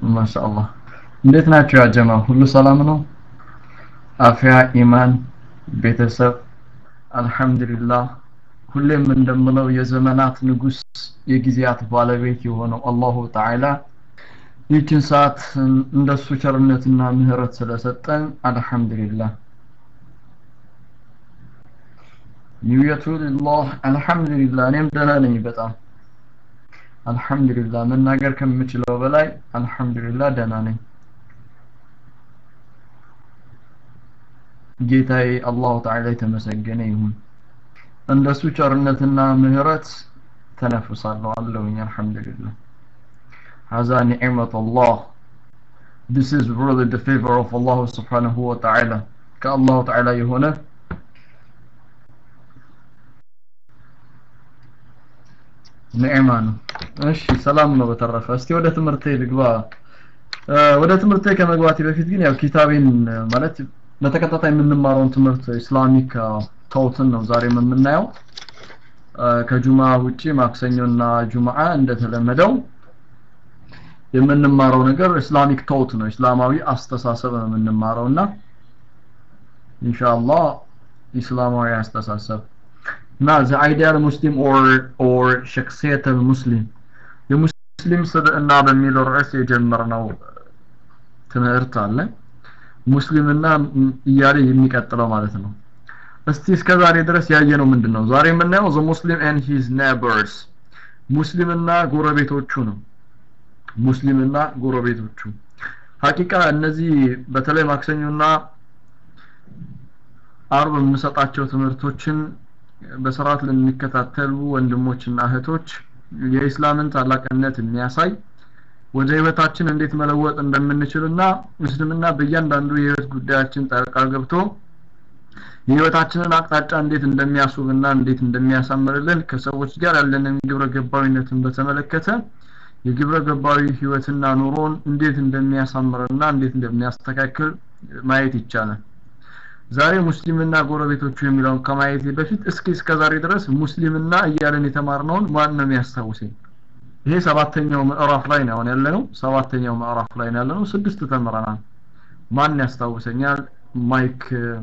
ማሻአላህ እንዴት ናቸው ያ ጀማ ሁሉ ሰላም ነው አፍያ ኢማን ቤተሰብ አልহামዱሊላህ ሁሌም እንደምለው የዘመናት ንጉስ የጊዜያት ባለቤት የሆነው አላሁ ተዓላ ይህችን ሰዓት እንደሱ ቸርነትና ምህረት ስለሰጠን አልহামዱሊላህ ኒውየቱ ሊላህ አልহামዱሊላህ እኔም ደህና ነኝ በጣም አልহামዱሊላህ መናገር ከምችለው በላይ አልহামዱሊላህ ደህና ነኝ ጌታዬ አላሁ ተዓላ የተመሰገነ ይሁን እንደሱ ቸርነትና ምህረት ተነፍሳለሁ አለሁኝ አልহামዱሊላህ هذا نعمة الله this is really the favor of Allah subhanahu wa ta'ala ከአላሁ ተዓላ የሆነ ኒዕማ ነው እሺ ሰላም ነው በተረፈ እስቲ ወደ ትምህርቴ ልግባ ወደ ትምህርቴ ከመግባቴ በፊት ግን ያው ኪታቤን ማለት በተከታታይ የምንማረውን ትምህርት ኢስላሚክ ተውትን ነው ዛሬ የምናየው ከጁማ ውጪ ማክሰኞና ጁምዓ እንደተለመደው የምንማረው ነገር ኢስላሚክ ተውት ነው እስላማዊ አስተሳሰብ ነው የምንማረውና ኢንሻአላህ ኢስላማዊ አስተሳሰብ እና the ideal muslim or or شخصية المسلم የሙስሊም ስብዕና በሚለው ርዕስ የጀመርነው ትምህርት አለ ሙስሊምና እያለ የሚቀጥለው ማለት ነው እስቲ እስከ ዛሬ ድረስ ያየነው ምንድነው ዛሬ የምናየው the muslim and his neighbors ሙስሊምና ጎረቤቶቹ ነው ሙስሊምና ጎረቤቶቹ ሀቂቃ እነዚህ በተለይ ማክሰኞና አርብ የምሰጣቸው ትምህርቶችን በስርዓት ለሚከታተሉ ወንድሞችና እህቶች የኢስላምን ታላቅነት የሚያሳይ ወደ ህይወታችን እንዴት መለወጥ እንደምንችልና እስልምና በእያንዳንዱ የህይወት ጉዳያችን ጣልቃ ገብቶ የህይወታችንን አቅጣጫ እንዴት እንደሚያስውብና እንዴት እንደሚያሳምርልን ከሰዎች ጋር ያለንን ግብረ ገባዊነትን በተመለከተ የግብረ ገባዊ ህይወትና ኑሮን እንዴት እንደሚያሳምርና እንዴት እንደሚያስተካክል ማየት ይቻላል ዛሬ ሙስሊምና ጎረቤቶቹ የሚለውን ከማየቴ በፊት እስኪ እስከ ዛሬ ድረስ ሙስሊምና እያለን የተማርነውን ማን ነው የሚያስታውሰኝ ይሄ ሰባተኛው ምዕራፍ ላይ ነው ያለነው ሰባተኛው ምዕራፍ ላይ ነው ያለነው ስድስት ተምረናል ማን ያስታውሰኛል ማይክ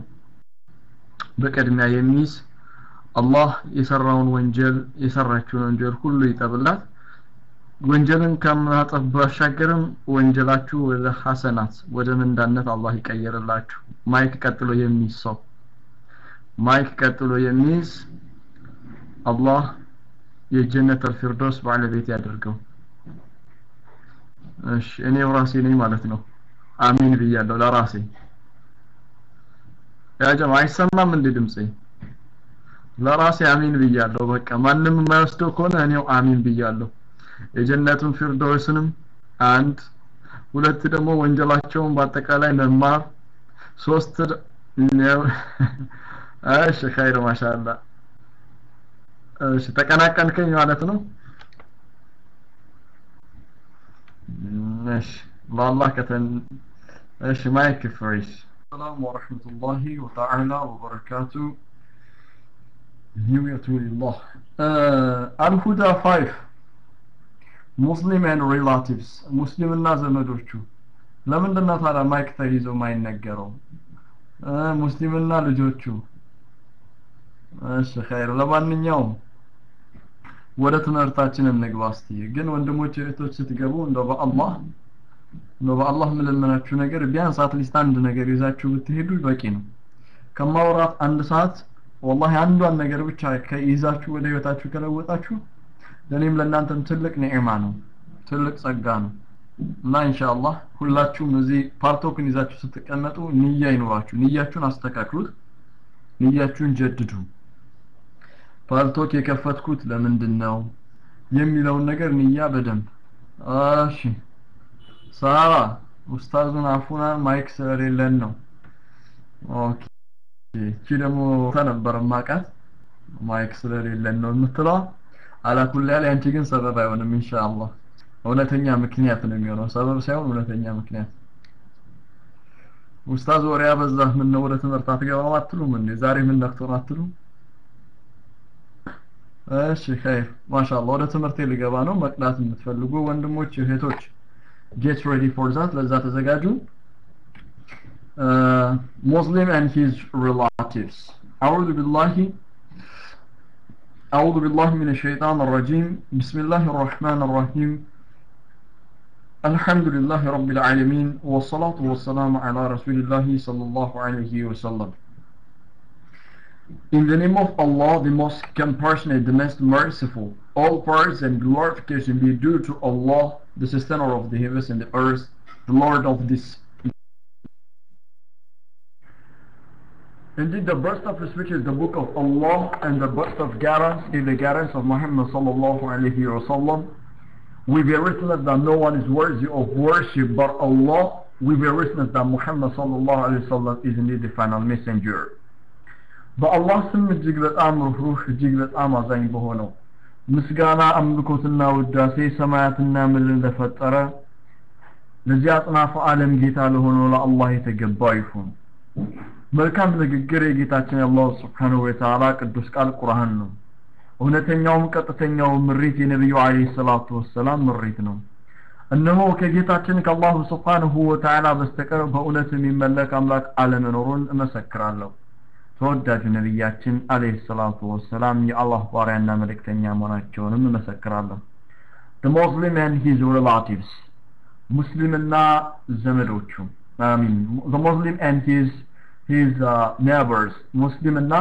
በቅድሚያ የሚይዝ አላህ የሰራውን ወንጀል የሰራችውን ወንጀል ሁሉ ይጠብላት ወንጀልን ከማጠፍ ባሻገርም ወንጀላችሁ ወደ ሐሰናት ወደ ምንዳነት አላህ ይቀየርላችሁ ማይክ ቀጥሎ የሚይዝ ሰው ማይክ ቀጥሎ የሚይዝ አላህ የጀነት አልፊርዶስ ባለቤት ያደርገው እሺ እኔው ራሴ ነኝ ማለት ነው አሚን ብያለሁ ለራሴ ያ ጀማ አይሰማም እንዴ ድምጼ ለራሴ አሚን ብያለሁ በቃ ማንም የማይወስደው ከሆነ እኔው አሚን ብያለሁ የጀነቱን ፊርዶስንም አንድ ሁለት ደግሞ ወንጀላቸውን በአጠቃላይ መማር ሶስት እሺ ኸይር ማሻአላ እሺ ተቀናቀንከኝ ማለት ነው እሺ በአላህ ከተን እሺ ማይክ ፍሬሽ ሰላም ወረህመቱላሂ ወተዓላ ወበረካቱ ኒውየቱ ሊላህ አልሁዳ ፋይቭ ሙስሊም ኤንድ ሪላቲቭስ ሙስሊምና ዘመዶቹ ለምንድን ነው ታዲያ ማይክ ተይዞ ማይነገረው ሙስሊምና ልጆቹ እሺ ኸይር ለማንኛውም ወደ ትምህርታችን እንግባ እስቲ ግን ወንድሞች እህቶች ስትገቡ እንደው በአላህ እንደው በአላህ የምለምናችሁ ነገር ቢያንስ አትሊስት አንድ ነገር ይዛችሁ ብትሄዱ በቂ ነው ከማውራት አንድ ሰዓት ወላሂ አንዷን ነገር ብቻ ከይዛችሁ ወደ ህይወታችሁ ከለወጣችሁ ለኔም ለእናንተም ትልቅ ኒዕማ ነው ትልቅ ጸጋ ነው እና ኢንሻአላህ ሁላችሁም እዚህ ፓርቶክን ይዛችሁ ስትቀመጡ ንያ ይኖራችሁ ንያችሁን አስተካክሉት ንያችሁን ጀድዱ ፓርቶክ የከፈትኩት ለምንድን ነው የሚለውን ነገር ንያ በደንብ እሺ ሳራ ኡስታዙን አፉናን ማይክ ስለሌለን ነው ኦኬ እቺ ደግሞ ተነበረ ማቃት ማይክ ስለሌለን ነው የምትለው አላኩል ያለ አንቺ ግን ሰበብ አይሆንም ኢንሻአላህ እውነተኛ ምክንያት ነው የሚሆነው ሰበብ ሳይሆን እውነተኛ ምክንያት ኡስታዝ ወሬ ያበዛህ ምን ነው ወደ ትምህርት አትገባም አትሉም እንዴ ዛሬ ምን ነክቶን አትሉም እሺ ኸይር ማሻአላህ ወደ ትምህርቴ ልገባ ነው መቅዳት የምትፈልጉ ወንድሞች እህቶች get ready for that ለዛ ተዘጋጁ uh, Muslim and his relatives أعوذ بالله أعوذ بالله من الشيطان الرجيم بسم الله الرحمن الرحيم الحمد لله رب العالمين والصلاة والسلام على رسول الله صلى الله عليه وسلم In the name of Allah, the most compassionate, the most merciful, all praise and glorification be due to Allah, the sustainer of the heavens and the earth, the Lord of this. Indeed, the best of speech is the book of Allah, and the best of guidance is the guidance of Muhammad sallallahu alaihi wasallam. We bear witness that no one is worthy of worship but Allah. We bear witness that Muhammad sallallahu alaihi wasallam is indeed the final messenger. በአላህ ስም እጅግ በጣም ሩህሩህ እጅግ በጣም አዛኝ በሆነው ምስጋና አምልኮትና ውዳሴ ሰማያትና ምድርን ለፈጠረ ለዚህ አጽናፈ ዓለም ጌታ ለሆነው ለአላህ የተገባ ይሁን መልካም ንግግር የጌታችን የአላህ ስብሓንሁ ወተዓላ ቅዱስ ቃል ቁርአን ነው እውነተኛውም ቀጥተኛው ምሪት የነቢዩ አለይሂ ሰላቱ ወሰላም ምሪት ነው እነሆ ከጌታችን ከአላሁ ስብሓንሁ ወተዓላ በስተቀር በእውነት የሚመለክ አምላክ አለመኖሩን እመሰክራለሁ ተወዳጁ ነቢያችን አለይሂ ሰላቱ ወሰላም የአላህ ባሪያና መልእክተኛ መሆናቸውንም እመሰክራለሁ the Muslim and his relatives ሙስሊምና ዘመዶቹ አሚን the Muslim and his his uh, neighbors ሙስሊምና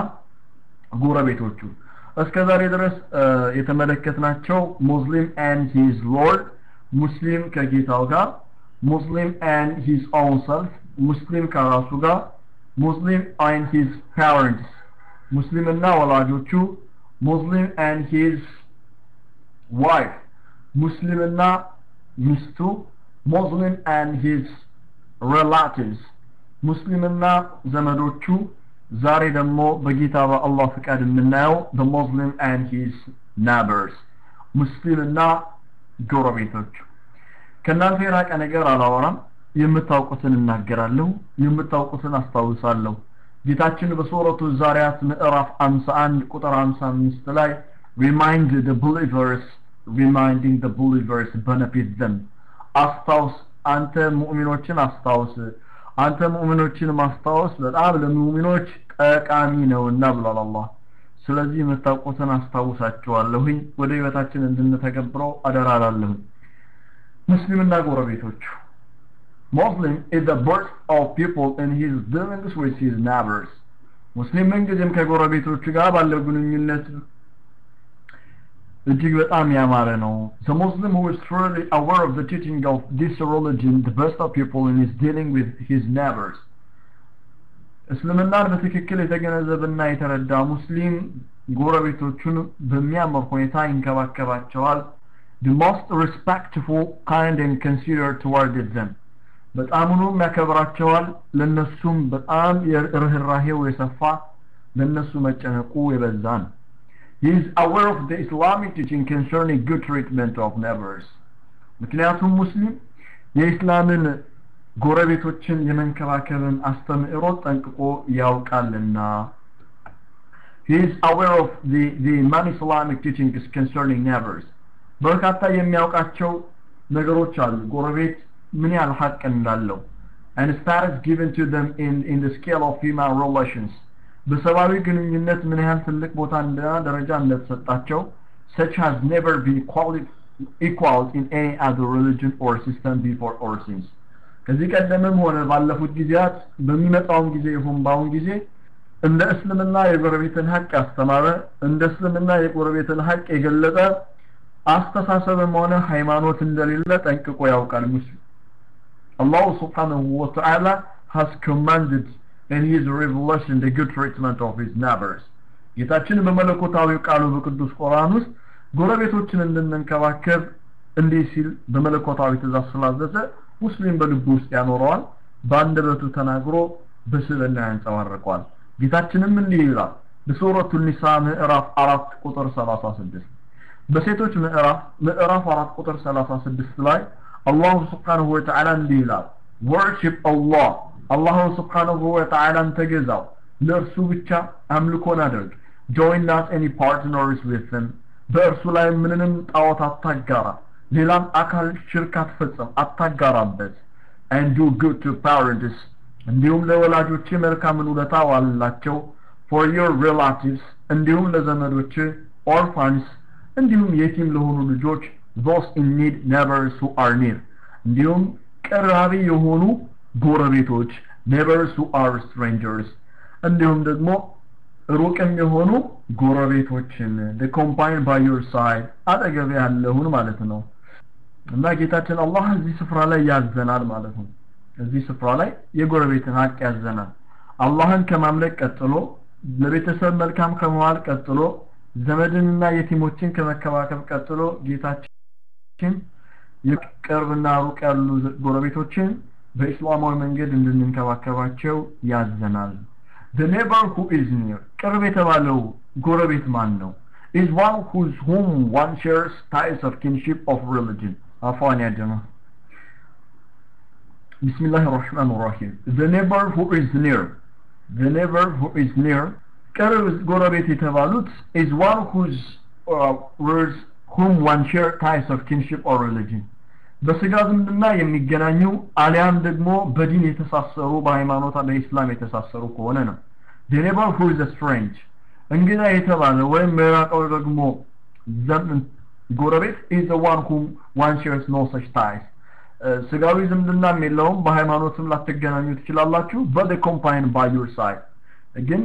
ጎረቤቶቹ እስከ ዛሬ ድረስ የተመለከትናቸው ሙስሊም and his lord ሙስሊም ከጌታው ጋር ሙስሊም and his own self ሙስሊም ከራሱ ጋር ሙስሊም and his parents ሙስሊምና ወላጆቹ ሙስሊም and his wife ሙስሊምና ሚስቱ ሙስሊም and his relatives ሙስሊምና ዘመዶቹ ዛሬ ደግሞ በጌታ በአላህ ፍቃድ የምናየው the Muslim and his neighbors ሙስሊምና ጎረቤቶቹ ከእናንተ የራቀ ነገር አላወራም የምታውቁትን እናገራለሁ የምታውቁትን አስታውሳለሁ ጌታችን በሱረቱ ዛሪያት ምዕራፍ 51 ቁጥር 55 ላይ remind the believers reminding the believers benefit them አስታውስ አንተ ሙእሚኖችን አስታውስ አንተ ሙእሚኖችን ማስታወስ በጣም ለሙእሚኖች ጠቃሚ ነውና ብሏል አላህ ስለዚህ የምታውቁትን አስታውሳቸዋለሁኝ ወደ ህይወታችን እንድንተገብረው አደራላለሁኝ ሙስሊምና ጎረቤቶቹ Muslim is the birth of people in his dealings with his neighbors. ሙስሊም ምንጊዜም ከጎረቤቶቹ ጋር ባለው ግንኙነት እጅግ በጣም ያማረ ነው። The Muslim who is truly aware of the teaching of this religion, the best of people in his dealing with his neighbors. እስልምናን በትክክል የተገነዘበና የተረዳ ሙስሊም ጎረቤቶቹን በሚያምር ሁኔታ ይንከባከባቸዋል። The most respectful, kind and considerate toward them. በጣምኑም ያከብራቸዋል። ለነሱም በጣም ርህራሄው የሰፋ ለነሱ መጨነቁ የበዛ ነው። He is aware of the Islamic teaching concerning good treatment of neighbors. ምክንያቱም ሙስሊም የኢስላምን ጎረቤቶችን የመንከባከብን አስተምህሮ ጠንቅቆ ያውቃልና He is aware of the, the non-Islamic teachings concerning neighbors. በርካታ የሚያውቃቸው ነገሮች አሉ። ጎረቤት ምን ያህል ሀቅ እንዳለው and status given to them in, in the scale of human relations. በሰብአዊ ግንኙነት ምን ያህል ትልቅ ቦታ እና ደረጃ እንደተሰጣቸው such has never been equaled, equaled in any other religion or system before or since ከዚህ ቀደምም ሆነ ባለፉት ጊዜያት በሚመጣውም ጊዜ ይሁን በአሁን ጊዜ እንደ እስልምና የጎረቤትን ሀቅ ያስተማረ እንደ እስልምና የጎረቤትን ሀቅ የገለጸ አስተሳሰብም ሆነ ሃይማኖት እንደሌለ ጠንቅቆ ያውቃል ሙስሊም Allah subhanahu wa ta'ala has commanded in his revelation the good treatment of his neighbors ጌታችን በመለኮታዊ ቃሉ በቅዱስ ቁርአን ውስጥ ጎረቤቶችን እንድንንከባከብ እንዲህ ሲል በመለኮታዊ ትእዛዝ ስላዘዘ ሙስሊም በልቡ ውስጥ ያኖረዋል በአንደበቱ ተናግሮ በስብዕና ያንጸባርቀዋል ጌታችንም እንዲህ ይላል በሱረቱ ኒሳ ምዕራፍ አራት ቁጥር 36 በሴቶች ምዕራፍ ምዕራፍ አራት ቁጥር 36 ላይ አላሁ ስብሓንሁ ወተዓላ እንዲህ ይላል ወርሺፕ አላህ አላሁ ስብሓንሁ ወተዓላን ተገዛው ለእርሱ ብቻ አምልኮን አድርግ ጆይን ናት ኤኒ ፓርትነርስ ዊት them በእርሱ ላይ ምንንም ጣዖት አታጋራ ሌላም አካል ሽርክ አትፈጽም አታጋራበት and do good to parents እንዲሁም ለወላጆች መልካምን ውለታ ዋልላቸው for your relatives እንዲሁም ለዘመዶች orphans እንዲሁም የቲም ለሆኑ ልጆች those in need neighbors who are near እንዲሁም ቀራቢ የሆኑ ጎረቤቶች neighbors who are strangers እንዲሁም ደግሞ ሩቅም የሆኑ ጎረቤቶችን the combine by your side አጠገብ ያለውን ማለት ነው እና ጌታችን አላህ እዚህ ስፍራ ላይ ያዘናል ማለት ነው እዚህ ስፍራ ላይ የጎረቤትን ሀቅ ያዘናል አላህን ከማምለክ ቀጥሎ ለቤተሰብ መልካም ከመዋል ቀጥሎ ዘመድንና የቲሞችን ከመከባከብ ቀጥሎ ጌታችን የቅርብና ሩቅ ያሉ ጎረቤቶችን በእስላማዊ መንገድ እንድንንከባከባቸው ያዘናል the neighbor who is near ቅርብ የተባለው ጎረቤት ማን ነው is one whose whom one shares ties of kinship of religion አፏን ያደማ بسم الله الرحمن الرحيم the neighbor who is near the neighbor who is near ቅርብ ጎረቤት የተባሉት is one whose uh, with whom one share ties of kinship or religion በስጋ ዝምድና የሚገናኙ አሊያም ደግሞ በዲን የተሳሰሩ በሃይማኖት በኢስላም የተሳሰሩ ከሆነ ነው the neighbor who is a strange እንግዳ የተባለ ወይም የራቀው ደግሞ ዘመን ጎረቤት is the one whom one shares no such ties ስጋዊ ዝምድናም የለውም በሃይማኖትም ላትገናኙ ትችላላችሁ but they combine by your side ግን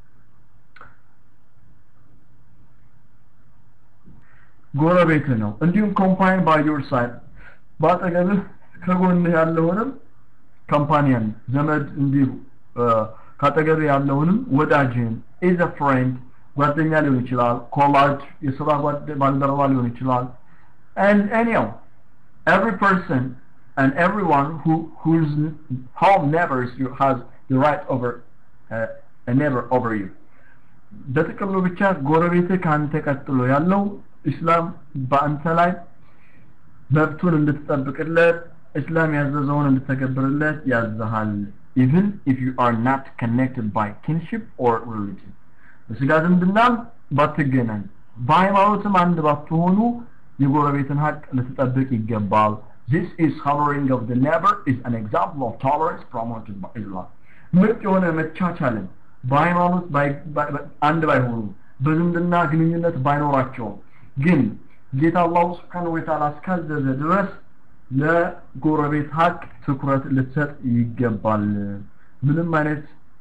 ጎረቤት ነው እንዲሁም combine by your side በአጠገብህ ከጎንህ ያለውንም ካምፓኒያን ዘመድ እንዲሁ ካጠገብ ያለውንም ወዳጅህን is a friend ጓደኛ ሊሆን ይችላል ኮላጅ የስራ ባልደረባ ሊሆን ይችላል and anyhow every person and everyone who whose home neighbors you has the right over uh, a neighbor over you በጥቅሉ ብቻ ጎረቤትህ ከአንተ ቀጥሎ ያለው ኢስላም በአንተ ላይ መብቱን እንድትጠብቅለት እስላም ያዘዘውን እንድትተገብርለት ያዘሃል even if you are not connected by kinship or religion በስጋ ዝምድናም ባትገናኝ በሃይማኖትም አንድ ባትሆኑ የጎረቤትን ሀቅ ልትጠብቅ ይገባል this is honoring of the neighbor is an example of tolerance promoted by Islam ምርጥ የሆነ መቻቻልን በሃይማኖት አንድ ባይሆኑ በዝምድና ግንኙነት ባይኖራቸውም ግን ጌታ አላሁ ስብሓን ወተዓላ እስካዘዘ ድረስ ለጎረቤት ሀቅ ትኩረት ልትሰጥ ይገባል ምንም አይነት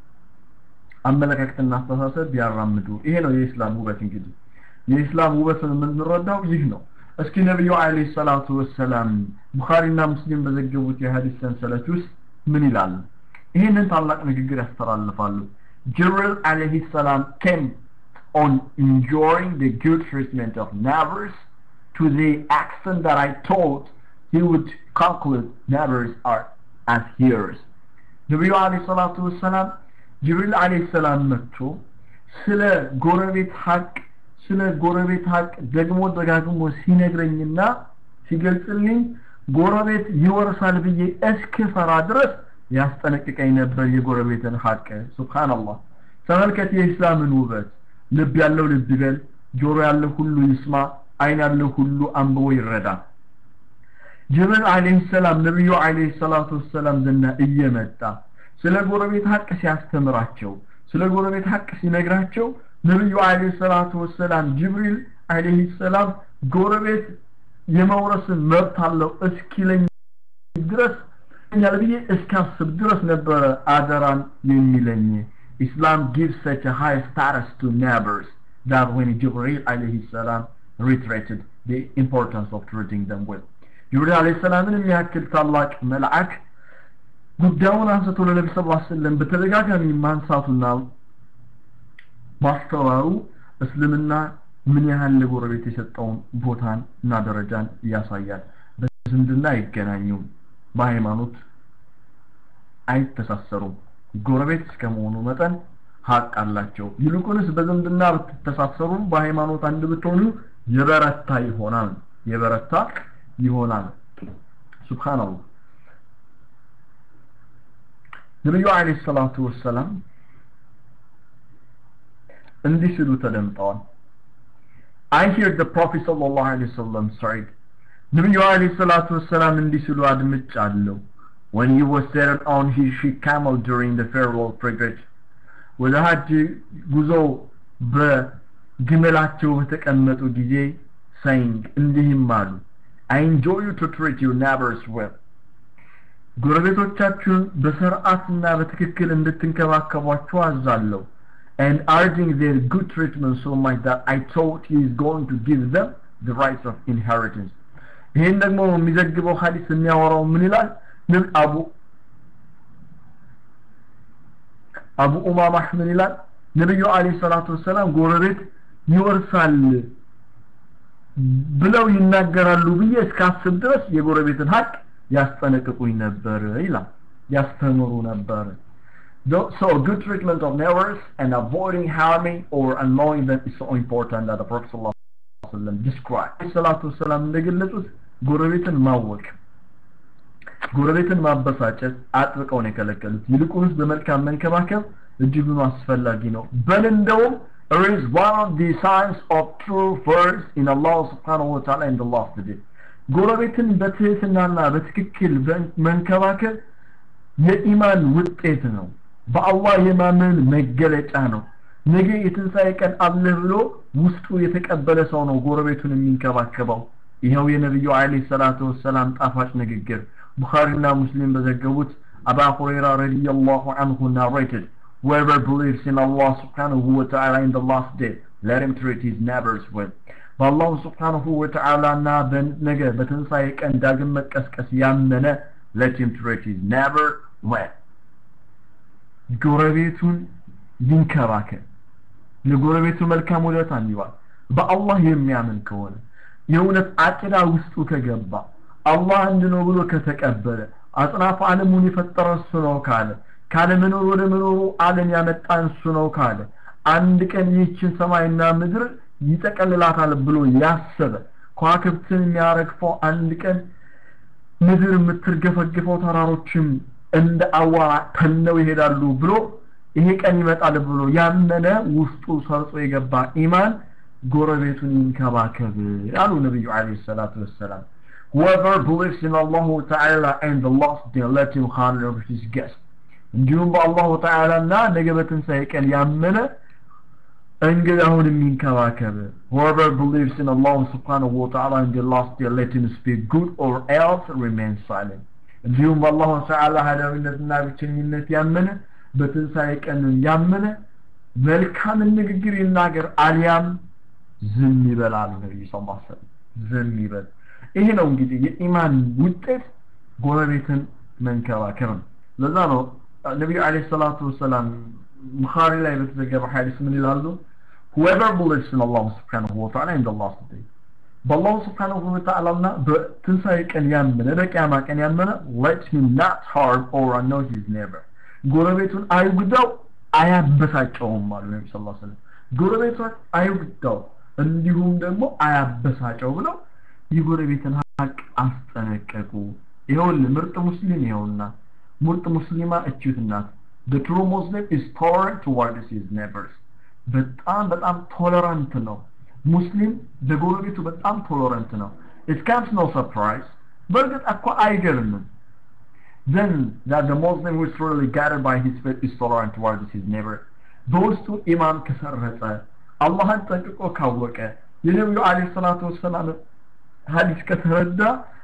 አመለካከትና አስተሳሰብ ቢያራምዱ ይሄ ነው የኢስላም ውበት እንግዲህ የኢስላም ውበትን የምንረዳው ይህ ነው እስኪ ነቢዩ አለይሂ ሰላቱ ወሰላም ቡኻሪና ሙስሊም በዘገቡት የሐዲስ ሰንሰለት ውስጥ ምን ይላል ይህንን ታላቅ ንግግር ያስተላልፋሉ ጅብሪል አለይሂ ሰላም came on enjoying the good treatment of neighbors to the extent that I thought he would conclude neighbors are as hearers ነቢዩ አለይሂ ሰላቱ ወሰላም ጅብሪል አለይሂ ሰላም መጥቶ ስለ ጎረቤት ሀቅ ስለ ጎረቤት ሀቅ ደግሞ ደጋግሞ ሲነግረኝና ሲገልጽልኝ ጎረቤት ይወርሳል ብዬ እስክፈራ ድረስ ያስጠነቅቀኝ ነበር የጎረቤትን ሀቅ ሱብሃንአላህ ተመልከት የኢስላምን ውበት ልብ ያለው ልብ ይበል ጆሮ ያለው ሁሉ ይስማ አይን ያለው ሁሉ አንብቦ ይረዳ ጅብሪል አለይሂ ሰላም ነብዩ አለይሂ ሰላቱ ወሰላም ዘና እየመጣ ስለ ጎረቤት ሀቅ ሲያስተምራቸው ስለ ጎረቤት ሀቅ ሲነግራቸው ነብዩ አለይሂ ሰላቱ ወሰላም ጅብሪል አለይሂ ሰላም ጎረቤት የመውረስን መብት አለው እስኪለኝ ድረስ ያለ ብዬ እስካስብ ድረስ ነበረ አደራን የሚለኝ Islam gives such a high status to neighbors that when Jibril alayhi salam reiterated the importance of treating them well. ጅብሪል አለይሂ ሰላምን የሚያክል ታላቅ መልአክ ጉዳዩን አንስቶ ለነቢ ስ ስለም በተደጋጋሚ ማንሳቱና ማስተዋሩ እስልምና ምን ያህል ለጎረቤት የሰጠውን ቦታን እና ደረጃን ያሳያል በዝምድና አይገናኙም በሃይማኖት አይተሳሰሩም ጎረቤት እስከመሆኑ መጠን ሀቅ አላቸው ይልቁንስ በዝምድና ብትተሳሰሩ በሃይማኖት አንድ ብትሆኑ የበረታ ይሆናል የበረታ ይሆናል ሱብሃንአላህ ነብዩ አለይሂ ሰላቱ ወሰላም እንዲህ ሲሉ ተደምጠዋል I hear the Prophet sallallahu alaihi wasallam said ነቢዩ አለይሂ ሰላቱ ወሰላም እንዲህ ሲሉ አድምጫለሁ when he was seated on his she camel during the farewell pilgrimage ወደ ሀጅ ጉዞ በግመላቸው በተቀመጡ ጊዜ saying እንዲህም አሉ I enjoy you to treat your neighbors well ጎረቤቶቻችሁን በስርዓትና በትክክል እንድትንከባከቧቸው አዛለሁ and urging their good treatment so much that I thought he is going to give them the rights of inheritance ይህን ደግሞ የሚዘግበው ሀዲስ የሚያወራው ምን ይላል ምን አቡ አቡ ኡማማህ ምን ይላል ነብዩ አለይሂ ሰላቱ ወሰላም ጎረቤት ይወርሳል ብለው ይናገራሉ ብዬ እስካስብ ድረስ የጎረቤትን ሀቅ ያስጠነቅቁኝ ነበር ይላል ያስተምሩ ነበር So good treatment of neighbors and avoiding harming or annoying them is so important that the Prophet ﷺ described. ሰላቱ ወሰላም እንደገለጹት ጎረቤትን ማወቅ ጎረቤትን ማበሳጨት አጥብቀው ነው የከለከሉት ይልቁንስ በመልካም መንከባከብ እጅጉን አስፈላጊ ነው በል እንደውም It is one of the signs of true faith in Allah subhanahu wa ta'ala in the last day. ጎረቤትን በትህትናና በትክክል መንከባከብ የኢማን ውጤት ነው በአላህ የማመን መገለጫ ነው ነገ የትንሣኤ ቀን አለ ብሎ ውስጡ የተቀበለ ሰው ነው ጎረቤቱን የሚንከባከበው ይኸው የነቢዩ አለይሂ ሰላቱ ወሰላም ጣፋጭ ንግግር ቡኻሪና ሙስሊም በዘገቡት አባ ሁረይራ ረዲየላሁ አንሁ narrated whoever believes in Allah subhanahu wa ta'ala in the last day let him treat his neighbors well በአላሁ ስብሓንሁ ወተዓላ እና በነገ በትንሣኤ ቀን ዳግም መቀስቀስ ያመነ let him treat his neighbor well ጎረቤቱን ይንከባከብ ለጎረቤቱ መልካም ውለታ ይዋል በአላህ የሚያምን ከሆነ የእውነት አቂዳ ውስጡ ከገባ አላህ አንድ ነው ብሎ ከተቀበለ አጽናፍ ዓለሙን የፈጠረ እሱ ነው ካለ ካለ መኖር ወደ መኖሩ ዓለም ያመጣ እሱ ነው ካለ አንድ ቀን ይህችን ሰማይና ምድር ይጠቀልላታል ብሎ ያሰበ ከዋክብትን የሚያረግፈው አንድ ቀን ምድር የምትርገፈግፈው ተራሮችም እንደ አዋራ ተነው ይሄዳሉ ብሎ ይሄ ቀን ይመጣል ብሎ ያመነ ውስጡ ሰርጾ የገባ ኢማን ጎረቤቱን ይንከባከብ ያሉ ነብዩ አለይሂ ሰላቱ ወሰላም whoever believes in Allah Ta'ala and the last day let him honor his guest እንዲሁም በአላሁ ተዓላ እና ነገ በትንሣኤ ቀን ያመነ እንግዳውን የሚንከባከብ whoever believes in Allah subhanahu wa ta'ala and the last day let him speak good or else remain silent እንዲሁም በአላሁ ተዓላ ሀዳዊነትና ብቸኝነት ያመነ በትንሣኤ ቀን ያመነ መልካምን ንግግር ይናገር አሊያም ዝም ይበላል ነብዩ ሰለላሁ ዐለይሂ ወሰለም ዝም ይበል ይሄ ነው እንግዲህ የኢማን ውጤት ጎረቤትን መንከባከብ ነው ለዛ ነው ነቢዩ አለይሂ ሰላቱ ወሰላም ቡኻሪ ላይ በተዘገበ ሐዲስ ምን ይላሉ whoever believes in Allah subhanahu wa ta'ala in the last day በአላሁ ስብሓንሁ ወተዓላ እና በትንሣኤ ቀን ያመነ በቅያማ ቀን ያመነ let him not harm or annoy his neighbor ጎረቤቱን አይጉዳው አያበሳጨውም አሉ ነቢ ስ ሰለም ጎረቤቱን አይጉዳው እንዲሁም ደግሞ አያበሳጨው ብለው የጎረቤትን ሀቅ አስጠነቀቁ ይኸውል ምርጥ ሙስሊም ይኸውና ምርጥ ሙስሊማ እችት ናት the true muslim is tolerant towards his neighbors በጣም በጣም ቶለራንት ነው ሙስሊም ለጎረቤቱ በጣም ቶለራንት ነው it comes no surprise በእርግጥ እኮ አይገርምም then that the Muslim who is truly guided by his faith is tolerant towards his neighbor በውስጡ ኢማን ከሰረጸ አላህን ጠንቅቆ ካወቀ የነቢዩ አለይሂ ሰላቱ ወሰላም ሀዲስ ከተረዳ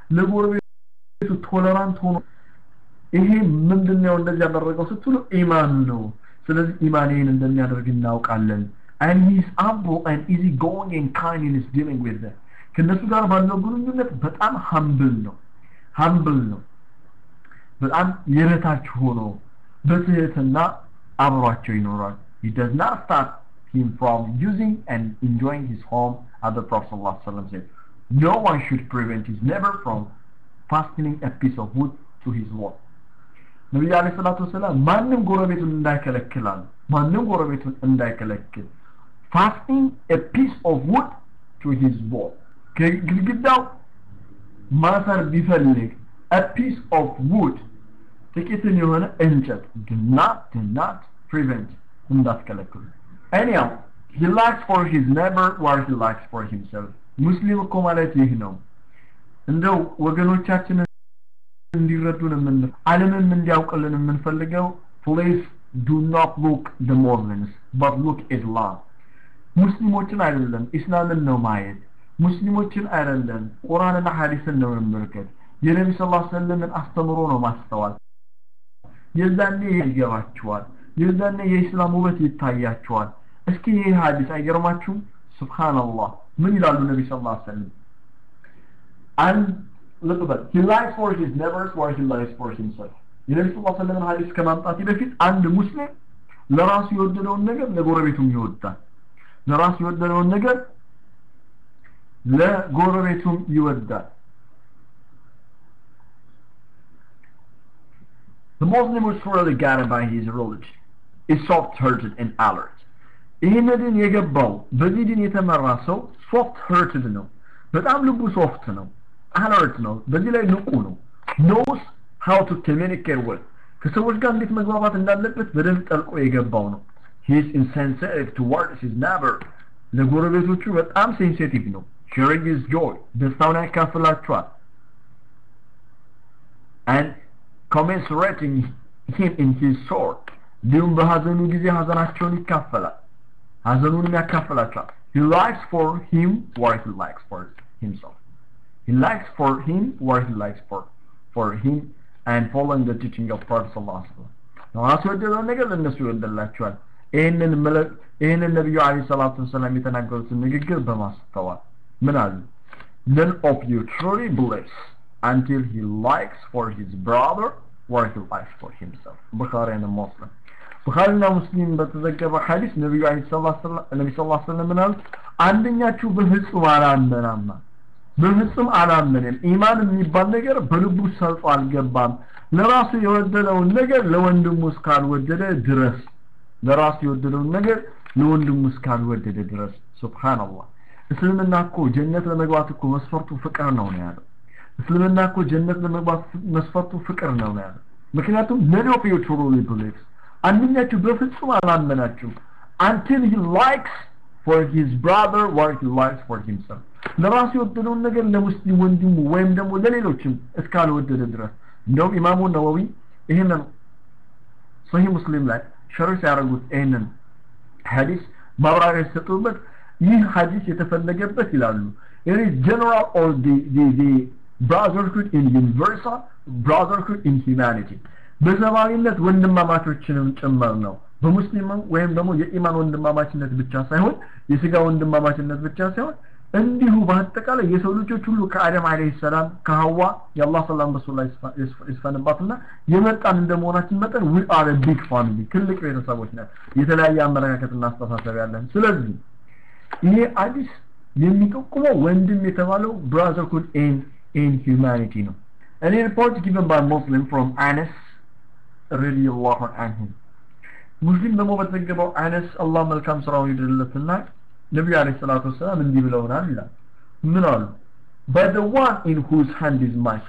ለጎረቤቱ ቶለራንት ሆኖ ይሄ ምንድነው እንደዚህ ያደረገው ስትሉ ኢማኑ ነው ስለዚህ ኢማን ይህን እንደሚያደርግ እናውቃለን and he is humble and easy going and kind in his dealing with them ከነሱ ጋር ባለው ግንኙነት በጣም ሀምብል ነው ሀምብል ነው በጣም የበታች ሆኖ በትህትና አብሯቸው ይኖራል he does not stop him from using and enjoying his home as the Prophet ﷺ said no one should prevent his neighbor from fastening a piece of wood to his wall ነቢዩ አለ ሰላቱ ወሰላም ማንም ጎረቤቱን እንዳይከለክላል ማንም ጎረቤቱን እንዳይከለክል ፋስቲንግ a piece of wood to his wall ከግድግዳው ማሰር ቢፈልግ a piece of wood ጥቂትን የሆነ እንጨት do not do not prevent እንዳትከለክሉ anyhow he likes for his neighbor what he likes for himself ሙስሊም እኮ ማለት ይህ ነው እንደው ወገኖቻችንን እንዲረዱን የምን ዓለምም እንዲያውቅልን የምንፈልገው please do not look the Muslims but look Islam ሙስሊሞችን አይደለም ኢስላምን ነው ማየት ሙስሊሞችን አይደለም ቁርአንና ሐዲስን ነው መመልከት የነቢ ስ ላ ሰለምን አስተምሮ ነው ማስተዋል የዛኔ ይገባችኋል የዛኔ የኢስላም ውበት ይታያችኋል እስኪ ይህ ሐዲስ አይገርማችሁም ሱብሃንአላህ ምን ይላሉ ነቢ ስ ላ ሰለም አንድ ልብ በል he likes for his neighbors what he likes for himself የነቢ ስ ሰለምን ሐዲስ ከማምጣት በፊት አንድ ሙስሊም ለራሱ የወደደውን ነገር ለጎረቤቱም ይወዳል ለራሱ የወደደውን ነገር ለጎረቤቱም ይወዳል The Muslim was thoroughly guided by his religion is soft-hearted and alert ይህን ድን የገባው በዚህ ድን የተመራ ሰው ሶፍት hearted ነው በጣም ልቡ ሶፍት ነው አለርት ነው በዚህ ላይ ንቁ ነው knows how to communicate with ከሰዎች ጋር እንዴት መግባባት እንዳለበት በደንብ ጠልቆ የገባው ነው he is insensitive towards his neighbor ለጎረቤቶቹ በጣም ሴንሲቲቭ ነው sharing his joy ደስታውን ያካፍላቸዋል and commensurating him in his sorrow እንዲሁም በሀዘኑ ጊዜ ሀዘናቸውን ይካፈላል ሀዘኑንም ያካፍላቸዋል he likes for him what he likes for himself he likes for him what he likes for for him and following the teaching of Prophet sallallahu alaihi wasallam ራሱ የወደደውን ነገር ለእነሱ ይወደላቸዋል ይህንን ይህንን ነቢዩ አለይሂ ሰላቱ ወሰላም የተናገሩትን ንግግር በማስተዋል ምን አሉ none of you truly believes until he likes for his brother what he likes for himself ቡኻሪ and Muslim ቡኻሪና ሙስሊም በተዘገበ ሐዲስ ነቢዩ አለይሂ ሰላቱ ነቢ ሰለላሁ ዐለይሂ ወሰለም ምን አሉ አንደኛችሁ በፍጹም አላመናማ በፍጹም አላመንም ኢማን የሚባል ነገር በልቡ ሰርጾ አልገባም ለራሱ የወደደውን ነገር ለወንድሙ እስካልወደደ ድረስ ለራሱ የወደደውን ነገር ለወንድሙ እስካልወደደ ድረስ ሱብሃንአላህ እስልምና እኮ ጀነት ለመግባት እኮ መስፈርቱ ፍቅር ነው ነው ያለው እስልምና እኮ ጀነት ለመግባት መስፈርቱ ፍቅር ነው ነው ያለው ምክንያቱም none of you truly believes አንደኛችሁ በፍጹም አላመናችሁም until he likes for his brother what he likes for himself ለራሱ የወደደውን ነገር ለሙስሊም ወንድሙ ወይም ደግሞ ለሌሎችም እስካልወደደ ድረስ እንደውም ኢማሙ ነወዊ ይህንን ሰሂህ ሙስሊም ላይ ሸር ሲያደርጉት ይህንን ሐዲስ ማብራሪያ ሲሰጡበት ይህ ሐዲስ የተፈለገበት ይላሉ it is general or the, the, the brotherhood in universal brotherhood in humanity በሰብአዊነት ወንድማማቾችንም ጭምር ነው በሙስሊምም ወይም ደግሞ የኢማን ወንድማማችነት ብቻ ሳይሆን የስጋ ወንድማማችነት ብቻ ሳይሆን እንዲሁ በአጠቃላይ የሰው ልጆች ሁሉ ከአደም አለይሂ ሰላም ከሐዋ የአላህ ሰላም በሱ ላይ ይስፈንባትና የመጣን እንደመሆናችን መጠን we are a big family ትልቅ ቤተሰቦች ነን የተለያየ አመለካከትና አስተሳሰብ ያለን ስለዚህ ይሄ አዲስ የሚጠቁመው ወንድም የተባለው brotherhood in in humanity ነው እኔ ሪፖርት given by Muslim from Anas ረዲየላሁ ዐንሁ ሙስሊም ደግሞ በተዘገበው አነስ አላህ መልካም ስራውን ይድርለትና ነቢዩ አለይሂ ሰላቱ ወሰላም እንዲህ ብለውናል ይላል ምን አሉ by the one in whose hand is my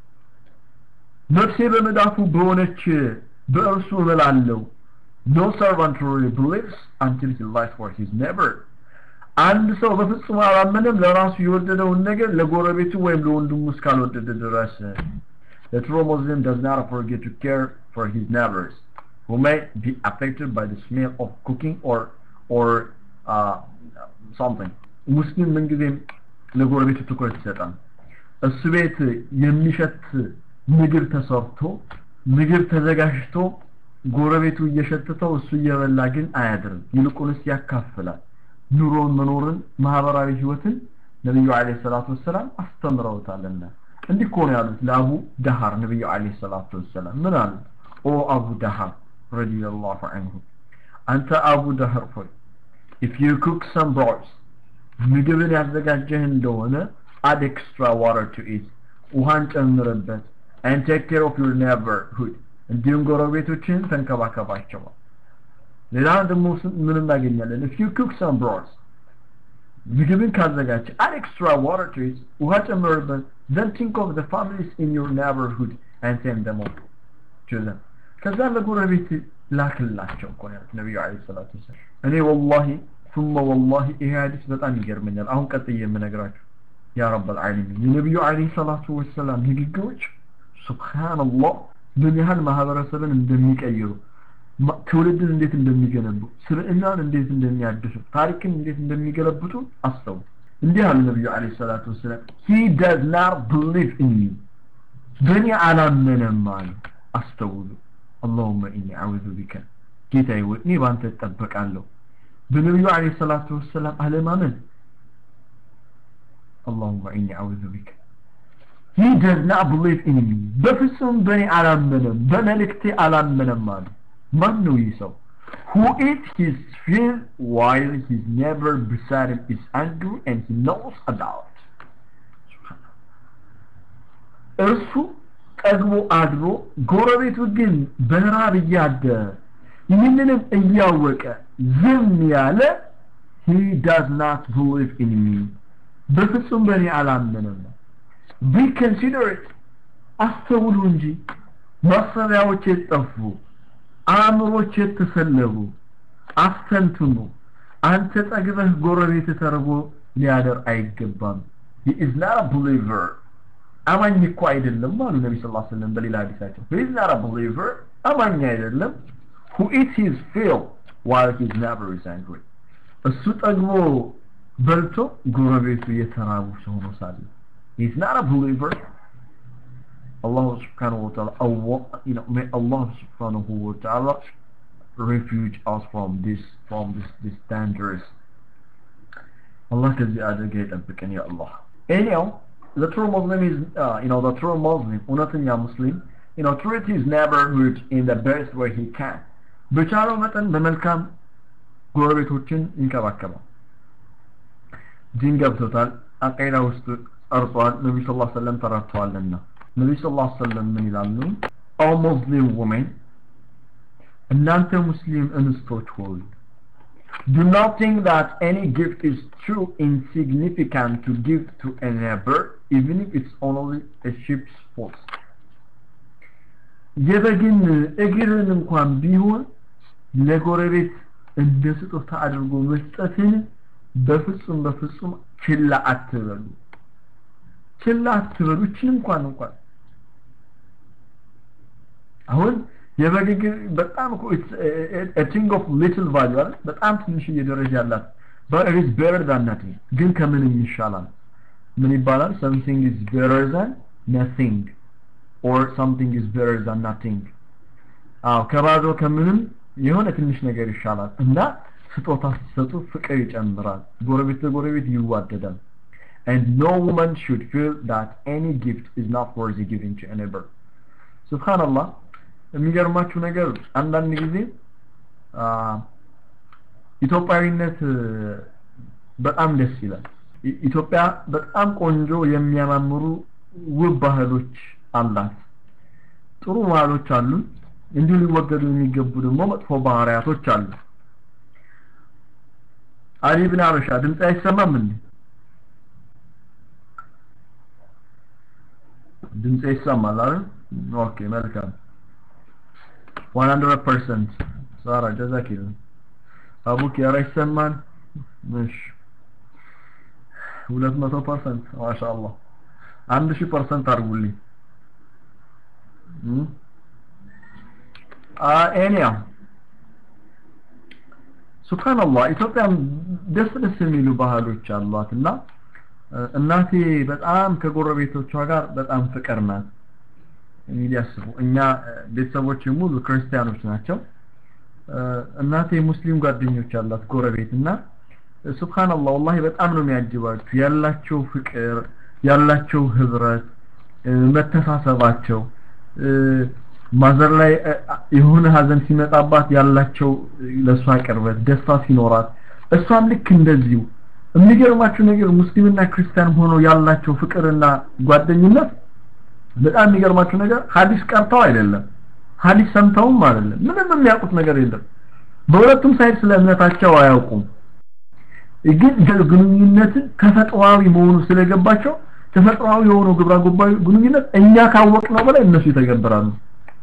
ነፍሴ በመዳፉ በሆነች በእርሱ እምላለሁ no servant really believes until he lies for his neighbor አንድ ሰው በፍጹም አላመነም ለራሱ የወደደውን ነገር ለጎረቤቱ ወይም ለወንድሙ እስካልወደደ ድረስ The true Muslim does not forget to care for his neighbors who may be affected by the smell of cooking or or uh, something. ሙስሊም ምንጊዜም ለጎረቤቱ ትኩረት ይሰጣል። እሱ ቤት የሚሸት ምግብ ተሰርቶ ምግብ ተዘጋጅቶ ጎረቤቱ እየሸተተው እሱ እየበላ ግን አያድርም። ይልቁንስ ያካፍላል። ኑሮን መኖርን ማህበራዊ ህይወትን ነብዩ አለይሂ ሰላቱ ወሰላም አስተምረውታልና እንዲህ እኮ ነው ያሉት ለአቡ ዳሃር ነብዩ አለይሂ ሰላቱ ወሰላም ምን አሉት ኦ አቡ ዳሃር ረዲየላሁ ዐንሁ አንተ አቡ ዳሃር ሆይ if you cook some broth ምግብን ያዘጋጀህ እንደሆነ add extra water to it ውሃን ጨምርበት and take care of your neighborhood እንዲሁም ጎረቤቶችን ተንከባከባቸው ሌላ ደግሞ ምን እናገኛለን if you cook some broth ምግብን ካዘጋጀ add extra water to it ውሃ ጨምርበት then think of the families in your neighborhood and send them up to them ከዛ ለጎረቤት ላክላቸው እኮ ነው ያሉት ነቢዩ አለይሂ ሰላቱ ወሰላም እኔ ወላሂ ثم والله ይሄ ሐዲስ በጣም ይገርመኛል አሁን ቀጥዬ የምነግራችሁ ያ ረበል ዓለሚን የነቢዩ ዓለይሂ ሰላቱ ወሰላም ንግግሮች ሱብሃንአላህ ምን ያህል ማህበረሰብን እንደሚቀይሩ ትውልድን እንዴት እንደሚገነቡ ስብዕናን እንዴት እንደሚያድሱ ታሪክን እንዴት እንደሚገለብጡ አስተው እንዲህ አሉ ነቢዩ ዓለይሂ ሰላቱ ወሰላም he does not believe in me በእኔ አላመነም አሉ አስተውሉ አላሁመ ኢኒ አዑዙ ቢከ ጌታዬ ወይ እኔ በአንተ እጠበቃለሁ በነቢዩ ዓለይሂ ሰላቱ ወሰላም አለማመን አላሁመ ኢኒ አዑዙ ቢከ he does not believe in me በፍጹም በእኔ አላመነም በመልእክቴ አላመነም አሉ ማን ነው ይህ ሰው who eats his fill while his neighbor beside him is angry and he knows about እርሱ ጠግቦ አድሮ ጎረቤቱ ግን በራብ እያደረ ይህንንም እያወቀ ዝም ያለ he does not believe in me በፍጹም በእኔ አላመነም be considerate አስተውሉ እንጂ ማሰቢያዎች የጠፉ አእምሮች የተሰለቡ አስተንትኑ አንተ ጠግበህ ጎረቤት ተርቦ ሊያደር አይገባም he is not a believer አማኝ እኮ አይደለም አሉ ነቢ ስ ሰለም በሌላ ሀዲሳቸው he is not a believer አማኝ አይደለም who eats his fill while his neighbor is angry እሱ ጠግቦ በልቶ ጎረቤቱ የተራቡ ሰው ነው ሳለ he is not a believer Allah subhanahu wa ta'ala Allah, you know, may Allah subhanahu wa ta'ala refuge us from this from this this dangerous Allah ከዚህ አደጋ ይጠብቀን ያ አላህ anyhow the true Muslim is uh, you know the true Muslim እውነተኛ ሙስሊም you know treat his neighborhood in the best way he can በቻለው መጠን በመልካም ጎረቤቶችን ይንከባከባል ዲን ገብቶታል አቂዳ ውስጥ ጸርቷል ነቢ ስ ላ ሰለም ተረድተዋልና ነቢ ስ ላ ሰለም ምን ይላሉ ኦ ሙስሊም ውሜን እናንተ ሙስሊም እንስቶች ሆይ Do not think that any gift is too insignificant to give to a neighbor, even if it's only a sheep's foot. የበግን እግርን እንኳን ቢሆን ለጎረቤት እንደ ስጦታ አድርጎ መስጠትን በፍጹም በፍጹም ችላ አትበሉ ችላ አትበሉ እችን እንኳን እንኳን አሁን የበግ እግር በጣም እኮ a thing of little value አይደል በጣም ትንሽዬ ደረጃ ያላት but it is better than nothing ግን ከምንም ይሻላል ምን ይባላል something is better than nothing or something is better than nothing አዎ ከባዶ ከምንም የሆነ ትንሽ ነገር ይሻላል እና ስጦታ ሲሰጡ ፍቅር ይጨምራል ጎረቤት ለጎረቤት ይዋደዳል and no woman should feel that any gift is not worthy giving to a neighbor subhanallah የሚገርማችሁ ነገር አንዳንድ ጊዜ ኢትዮጵያዊነት በጣም ደስ ይላል ኢትዮጵያ በጣም ቆንጆ የሚያማምሩ ውብ ባህሎች አላት ጥሩ ባህሎች አሉ እንዲሁ ሊወገዱ የሚገቡ ደግሞ መጥፎ ባህሪያቶች አሉ አሊ ብን አበሻ ድምፅ አይሰማም እንዴ ድምፅ ይሰማል አይደል ኦኬ መልካም 100% ሳራ ጀዛኪላ አቡክ ያራ ይሰማል እሺ 200% ማሻአላህ 1000% አድርጉልኝ ኤኒያ ሱብሃንአላህ ኢትዮጵያ ደስ ደስ የሚሉ ባህሎች አሏት እና እናቴ በጣም ከጎረቤቶቿ ጋር በጣም ፍቅር ናት እንግዲህ አስቡ እኛ ቤተሰቦች ሙሉ ክርስቲያኖች ናቸው እናቴ ሙስሊም ጓደኞች አላት ጎረቤት እና ሱብሃንአላህ ወላሂ በጣም ነው የሚያጅባችሁ ያላቸው ፍቅር ያላቸው ህብረት መተሳሰባቸው ማዘር ላይ የሆነ ሀዘን ሲመጣባት ያላቸው ለእሷ ቅርበት ደስታ ሲኖራት እሷም ልክ እንደዚሁ የሚገርማችሁ ነገር ሙስሊምና ክርስቲያን ሆኖ ያላቸው ፍቅርና ጓደኝነት በጣም የሚገርማችሁ ነገር ሀዲስ ቀርተው አይደለም ሀዲስ ሰምተውም አይደለም ምንም የሚያውቁት ነገር የለም በሁለቱም ሳይድ ስለ እምነታቸው አያውቁም ግን ግንኙነትን ተፈጥሯዊ መሆኑ ስለገባቸው ተፈጥሯዊ የሆነው ግብረ ገባዊ ግንኙነት እኛ ካወቅነው በላይ እነሱ ይተገብራሉ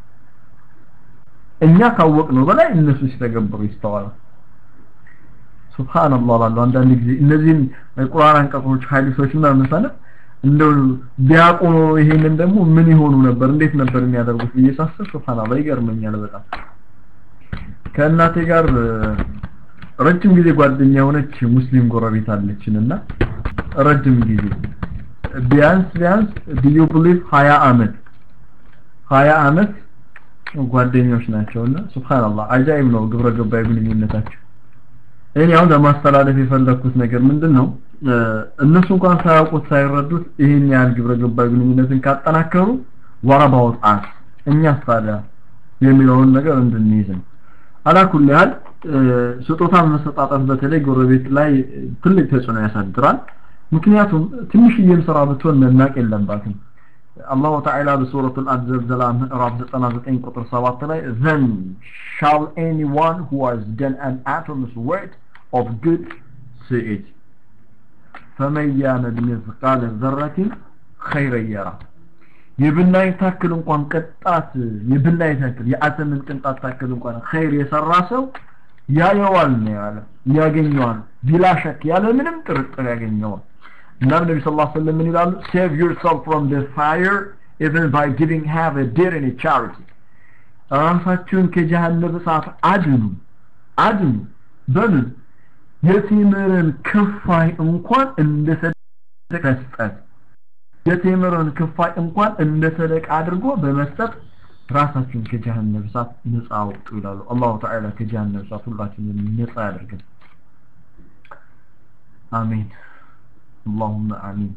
እኛ ካወቅነው በላይ እነሱ ሲተገብሩ ይስተዋላል ሱብሃንአላህ ላለው አንዳንድ ጊዜ እነዚህን ቁርአን አንቀጾች ሐዲሶች እና ምሳሌ እንደው ቢያውቁ ኖሮ ይሄንን ደግሞ ምን ይሆኑ ነበር እንዴት ነበር የሚያደርጉት ብዬ ሳስብ ሱብሃንአላህ ይገርመኛል በጣም ከእናቴ ጋር ረጅም ጊዜ ጓደኛ የሆነች ሙስሊም ጎረቤት አለችን እና ረጅም ጊዜ ቢያንስ ቢያንስ ዲዩ ብሊቭ 20 አመት 20 አመት ጓደኞች ናቸውና ሱብሃንአላህ አጃይብ ነው ግብረ ገባይ ግንኙነታቸው እኔ አሁን ለማስተላለፍ የፈለኩት ነገር ምንድን ነው እነሱ እንኳን ሳያውቁት ሳይረዱት ይህን ያህል ግብረ ገባይ ግንኙነትን ካጠናከሩ ወረባውት አስ እኛስ ታዲያ የሚለውን ነገር እንድንይዝ ነው አላኩል ያህል ስጦታ መሰጣጣት በተለይ ጎረቤት ላይ ትልቅ ተጽዕኖ ያሳድራል ምክንያቱም ትንሽዬም ስራ ብትሆን መናቅ የለባትም አላሁ ተዓላ በሱረቱል አዘልዘላ ምዕራፍ 99 ቁጥር 7 ላይ then shall anyone who has done an atom's weight of good see it فمن يعمل مثقال ذرة خيرا يره የብናይ ታክል እንኳን ቅጣት የብናይ ታክል የአተምን ቅንጣት ታክል እንኳን ኸይር የሰራ ሰው ያየዋል ነው ያለ ያገኘዋል ቢላ ሸክ ያለ ምንም ጥርጥር ያገኘዋል እናም ነቢ ስ ሰለም ምን ይላሉ save yourself from the fire even by giving half a deer in a charity ራሳችሁን ከጀሃነም እሳት አድኑ አድኑ በምን የቴምርን ክፋይ እንኳን እንደ ሰደቀ መስጠት የቴምርን ክፋይ እንኳን እንደ ሰደቃ አድርጎ በመስጠት ራሳችሁን ከጀሃነም እሳት ነፃ አውጡ ይላሉ አላሁ ተዓላ ከጀሃነም እሳት ሁላችንን ነፃ ያደርገን አሜን اللهم آمين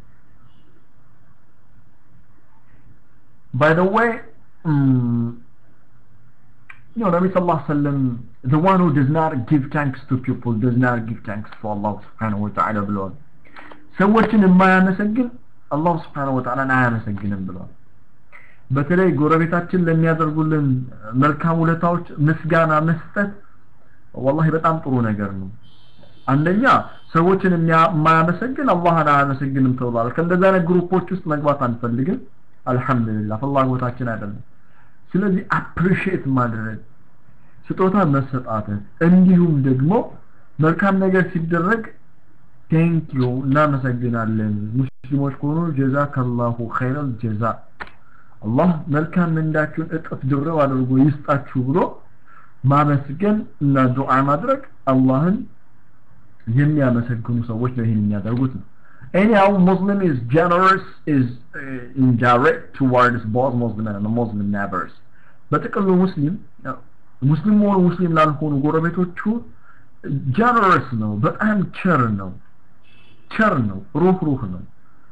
by the way um, you know Nabi sallallahu alaihi wasallam the one who does not give thanks to people does not give thanks to Allah subhanahu wa ta'ala ብለዋል ሰዎችን የማያመሰግን አላህ ስብሓነሁ ወተዓላ አያመሰግንም ብለዋል በተለይ ጎረቤታችን ለሚያደርጉልን መልካም ውለታዎች ምስጋና መስጠት ወላሂ በጣም ጥሩ ነገር ነው አንደኛ ሰዎችን የማያመሰግን አላህን አያመሰግንም ተብሏል ከእንደዚህ አይነት ግሩፖች ውስጥ መግባት አንፈልግም አልহামዱሊላህ ፍላጎታችን አይደለም ስለዚህ አፕሪሺየት ማድረግ ስጦታ መሰጣተት እንዲሁም ደግሞ መልካም ነገር ሲደረግ ቴንክ ዩ እናመሰግናለን ሙስሊሞች ከሆኑ ጀዛከላሁ ኸይረል ጀዛ አላህ መልካም ምንዳችሁን እጥፍ ድርብ አድርጎ ይስጣችሁ ብሎ ማመስገን እና ዱዓ ማድረግ አላህን የሚያመሰግኑ ሰዎች ነው ይህን የሚያደርጉት ነው anyhow muslim is generous is uh, indirect towards both muslim and muslim neighbors በጥቅሉ ሙስሊም ሙስሊም ሆኑ ሙስሊም ላልሆኑ ጎረቤቶቹ ጀነረስ ነው በጣም ቸር ነው ቸር ነው ሩህ ሩህ ነው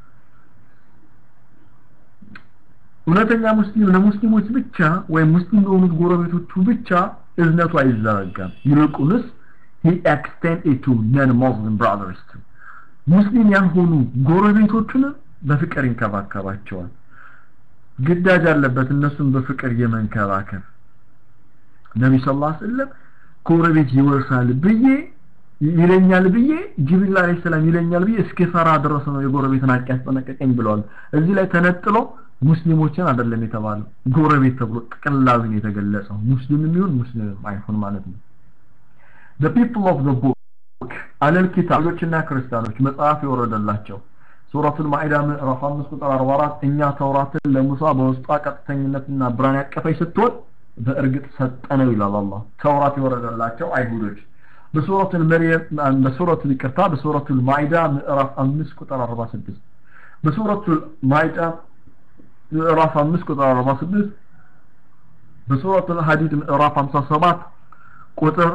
እውነተኛ ሙስሊም ለሙስሊሞች ብቻ ወይም ሙስሊም ለሆኑት ጎረቤቶቹ ብቻ እዝነቱ አይዘረጋም ይልቁንስ he extend it to non-Muslim brothers too ሙስሊም ያልሆኑ ጎረቤቶቹን በፍቅር ይንከባከባቸዋል ግዳጅ አለበት እነሱን በፍቅር የመንከባከብ ነቢ ስ ላ ስለም ጎረቤት ይወርሳል ብዬ ይለኛል ብዬ ጅብሪል አለይሂ ሰላም ይለኛል ብዬ እስኪፈራ ድረስ ነው የጎረቤትን ሀቅ ያስጠነቀቀኝ ብለዋል እዚህ ላይ ተነጥሎ ሙስሊሞችን አይደለም የተባለው ጎረቤት ተብሎ ጥቅላዊን የተገለጸው ሙስሊም የሚሆን ሙስሊም አይሆን ማለት ነው the people of the book አለል ኪታቦችና ክርስቲያኖች መጽሐፍ የወረደላቸው ሱረቱል ማኢዳ ምዕራፍ 5 ቁጥር 44 እኛ ተውራትን ለሙሳ በውስጧ ቀጥተኝነትና ብርሃን ያቀፈች ስትሆን በእርግጥ ሰጠነው ይላል አላህ ተውራት የወረደላቸው አይሁዶች በሱረቱል መርየም በሱረቱል ይቅርታ በሱረቱል ማኢዳ ምዕራፍ 5 ቁጥር 46 በሱረቱል ማኢዳ ምዕራፍ 5 ቁጥር 46 በሱረቱል ሐዲድ ምዕራፍ 57 ቁጥር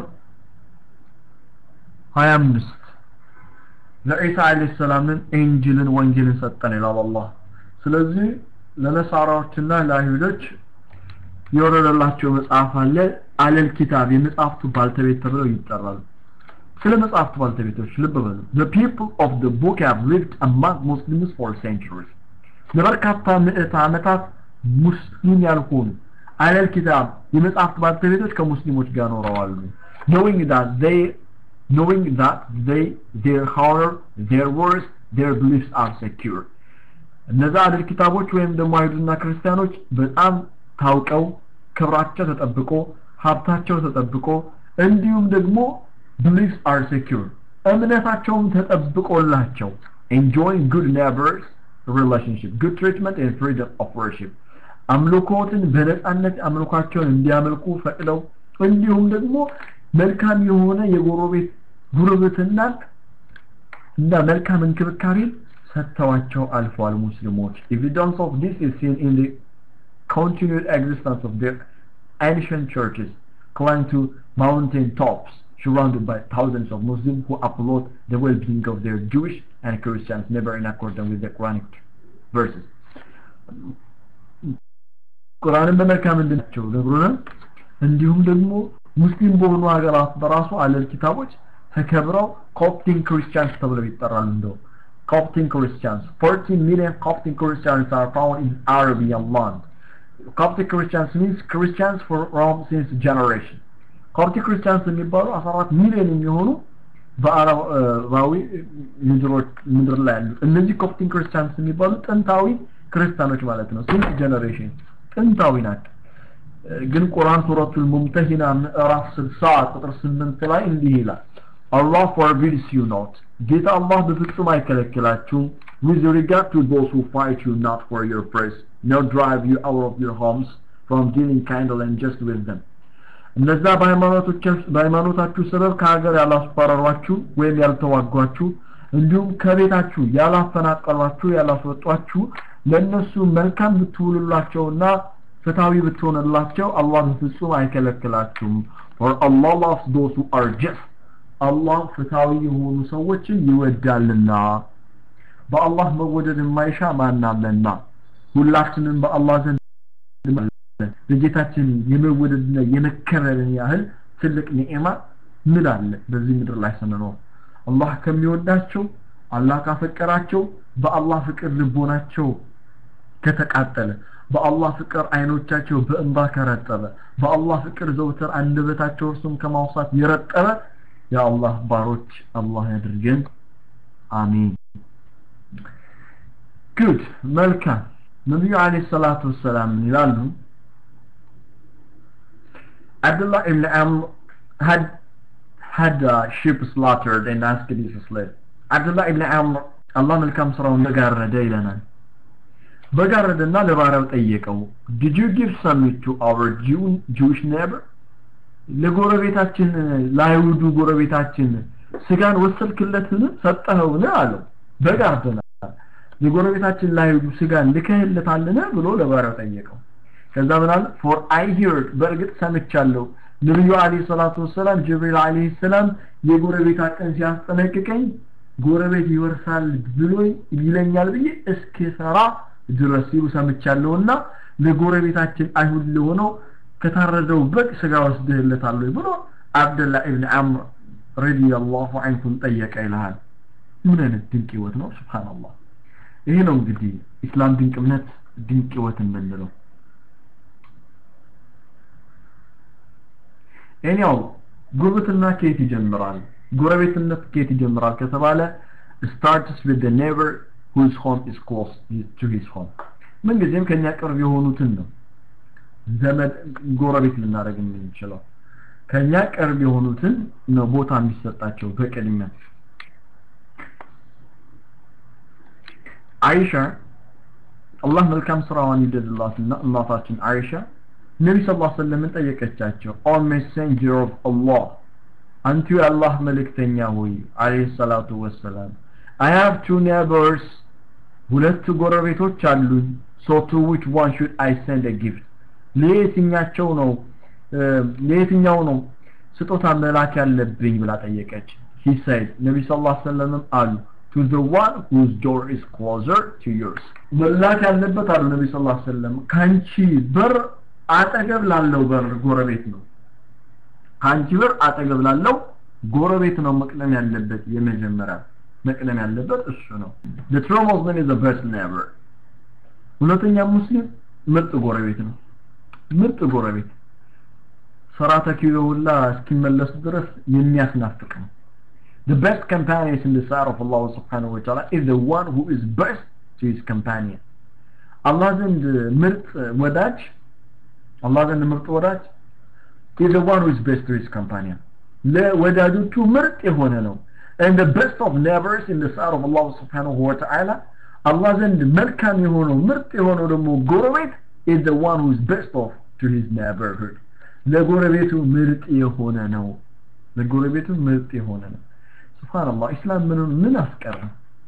25 ለኢሳ አለይሂ ሰላምን ኢንጂልን ወንጌልን ሰጠን ይላል አላህ ስለዚህ ለነሳራዎችና ለአይሁዶች የወረደላቸው መጽሐፍ አለ አለል ኪታብ የመጽሐፍቱ ባልተቤት ተብለው ይጠራሉ ስለ መጽሐፍቱ ባልተቤቶች ልብ በሉ the people of the book have lived among Muslims for centuries ለበርካታ ምዕት ዓመታት ሙስሊም ያልሆኑ አለል ኪታብ የመጽሐፍት ባልተቤቶች ከሙስሊሞች ጋር ኖረዋል knowing that they knowing that they their honor their words their beliefs are secure እነዛ አድል ኪታቦች ወይም ደግሞ አይሁድና ክርስቲያኖች በጣም ታውቀው ክብራቸው ተጠብቆ ሀብታቸው ተጠብቆ እንዲሁም ደግሞ beliefs are secure እምነታቸውም ተጠብቆላቸው enjoying good neighbors relationship good treatment and freedom of worship አምልኮትን በነፃነት አምልኳቸውን እንዲያመልኩ ፈቅደው እንዲሁም ደግሞ መልካም የሆነ የጎረቤት ጉርብትናን እና መልካም እንክብካቤን ሰጥተዋቸው አልፈዋል ሙስሊሞች evidence of this is seen in the continued existence of their ancient churches climbed to mountain tops surrounded by thousands of Muslims who uphold the well-being of their Jewish and Christians never in accordance with the Quranic verses ቁርአንን በመልካም እንድናቸው ነግሮናል እንዲሁም ደግሞ ሙስሊም በሆኑ ሀገራት በራሱ አለል ኪታቦች ተከብረው ኮፕቲን ክርስቲያንስ ተብለው ይጠራሉ እንደው ኮፕቲን ክርስቲያንስ 14 ሚሊዮን ኮፕቲን ክርስቲያንስ are found in Arabian land Coptic Christians means Christians for Rome since generation ኮፕቲክ ክርስቲያንስ የሚባሉ 14 ሚሊዮን የሚሆኑ በአረባዊ ምድሮች ምድር ላይ ያሉ እነዚህ ኮፕቲክ ክርስቲያንስ የሚባሉ ጥንታዊ ክርስቲያኖች ማለት ነው ሲንስ ጀነሬሽን ጥንታዊ ናቸው ግን ቁርአን ሱረቱል ሙምተሂና ምዕራፍ 60 ቁጥር 8 ላይ እንዲህ ይላል Allah forbids you not ጌታ አላህ በፍጹም አይከለክላችሁም with regard to those who fight you not for your praise nor drive you out of your homes from dealing kindly and just with them እነዛ በሃይማኖታችሁ ሰበብ ከሀገር ያላስፈራሯችሁ ወይም ያልተዋጓችሁ እንዲሁም ከቤታችሁ ያላፈናቀሏችሁ ያላስወጧችሁ ለእነሱ መልካም ብትውሉላቸውና ፍትሃዊ ብትሆንላቸው አላህ በፍጹም አይከለክላችሁም for Allah loves those who are just አላህ ፍትሃዊ የሆኑ ሰዎችን ይወዳልና በአላህ መወደድ የማይሻ ማናለና ሁላችንም በአላህ ዘንድ ለጌታችን የመወደድና የመከበርን ያህል ትልቅ ኒዕማ ምን አለ በዚህ ምድር ላይ ስንኖር አላህ ከሚወዳቸው አላህ ካፈቀራቸው በአላህ ፍቅር ልቦናቸው ከተቃጠለ በአላህ ፍቅር አይኖቻቸው በእንባ ከረጠበ በአላህ ፍቅር ዘውትር አንደበታቸው እርሱም ከማውሳት የረጠበ የአላህ ባሮች አላህ ያድርገን አሚን ጉድ መልካም ነቢዩ አለይሂ ሰላቱ ወሰላም ይላሉ Abdullah ibn Amr had had a sheep slaughtered and asked his slave. Abdullah ibn Amr አላህ መልካም ስራውን በጋረደ ይለናል። በጋረደና ለባሪያው ጠየቀው did you give some meat to our Jew, Jewish neighbor ለጎረቤታችን ለአይሁዱ ጎረቤታችን ስጋን ወሰድክለትን ሰጠኸውን አለው በጋርደናል የጎረቤታችን ለአይሁዱ ስጋን ልከህለታልን ብሎ ለባሪያው ጠየቀው ከዛ ምን አለ for I heard በእርግጥ ሰምቻለሁ ነብዩ አለይሂ ሰላቱ ወሰላም ጅብሪል አለይሂ ሰላም የጎረቤት ቀን ሲያስጠነቅቀኝ ጎረቤት ይወርሳል ብሎ ይለኛል ብዬ እስኪሰራ ድረስ ሲሉ ሰምቻለሁና ለጎረቤታችን አይሁድ ለሆነው ከታረደው በግ ስጋ ወስደህለታል ብሎ አብደላ ኢብን አምር ረዲየላሁ ዐንሁም ጠየቀ ይልሃል ምን አይነት ድንቅ ህይወት ነው ሱብሃንአላህ ይሄ ነው እንግዲህ ኢስላም ድንቅ እምነት ድንቅ ህይወት የምንለው እኔው ጉርብትና ከየት ይጀምራል ጎረቤትነት ከየት ይጀምራል ከተባለ starts with the neighbor whose home is close to his home ምንጊዜም ከኛ ቅርብ የሆኑትን ነው ዘመድ ጎረቤት ልናደርግ የምንችለው ከኛ ቅርብ የሆኑትን ነው ቦታ የሚሰጣቸው በቅድሚያ አይሻ አላህ መልካም ስራዋን ይደልላትና እናታችን አይሻ ነቢ ስ ላ ሰለምን ጠየቀቻቸው ኦ ሜሴንጀር ኦፍ አላህ አንቱ የአላህ መልእክተኛ ሆይ አለይሂ ሰላቱ ወሰላም አይ ሃቭ ቱ ኔበርስ ሁለት ጎረቤቶች አሉኝ ሶ ቱ ዊች ዋን ሹድ አይ ሰንድ አ ጊፍት ለየትኛቸው ነው ለየትኛው ነው ስጦታ መላክ ያለብኝ ብላ ጠየቀች he said ነቢ ስ ላ ሰለምም አሉ to the one whose door is closer to yours መላክ ያለበት አሉ ነቢ ስ ላ ሰለም ከአንቺ በር አጠገብ ላለው በር ጎረቤት ነው ከአንቺ በር አጠገብ ላለው ጎረቤት ነው መቅደም ያለበት የመጀመሪያ መቅደም ያለበት እሱ ነው the true muslim is the best neighbor ሁለተኛ ሙስሊም ምርጥ ጎረቤት ነው ምርጥ ጎረቤት ስራ ተኪዮ ሁላ እስኪመለሱ ድረስ የሚያስናፍቅ ነው the best companion in the sight of Allah subhanahu wa ta'ala is the one who is best to his companion አላህ ዘንድ ምርጥ ወዳጅ አላህ ዘንድ ምርጥ ወዳጅ is the one who is best to his companion ለወዳጆቹ ምርጥ የሆነ ነው and the best of neighbors in the sight of Allah subhanahu wa ta'ala አላህ ዘንድ መልካም የሆነው ምርጥ የሆነው ደግሞ ጎረቤት is the one who is best of to his neighborhood ለጎረቤቱ ምርጥ የሆነ ነው ለጎረቤቱ ምርጥ የሆነ ነው ሱብሃንአላህ ኢስላም ምን ምን አስቀረ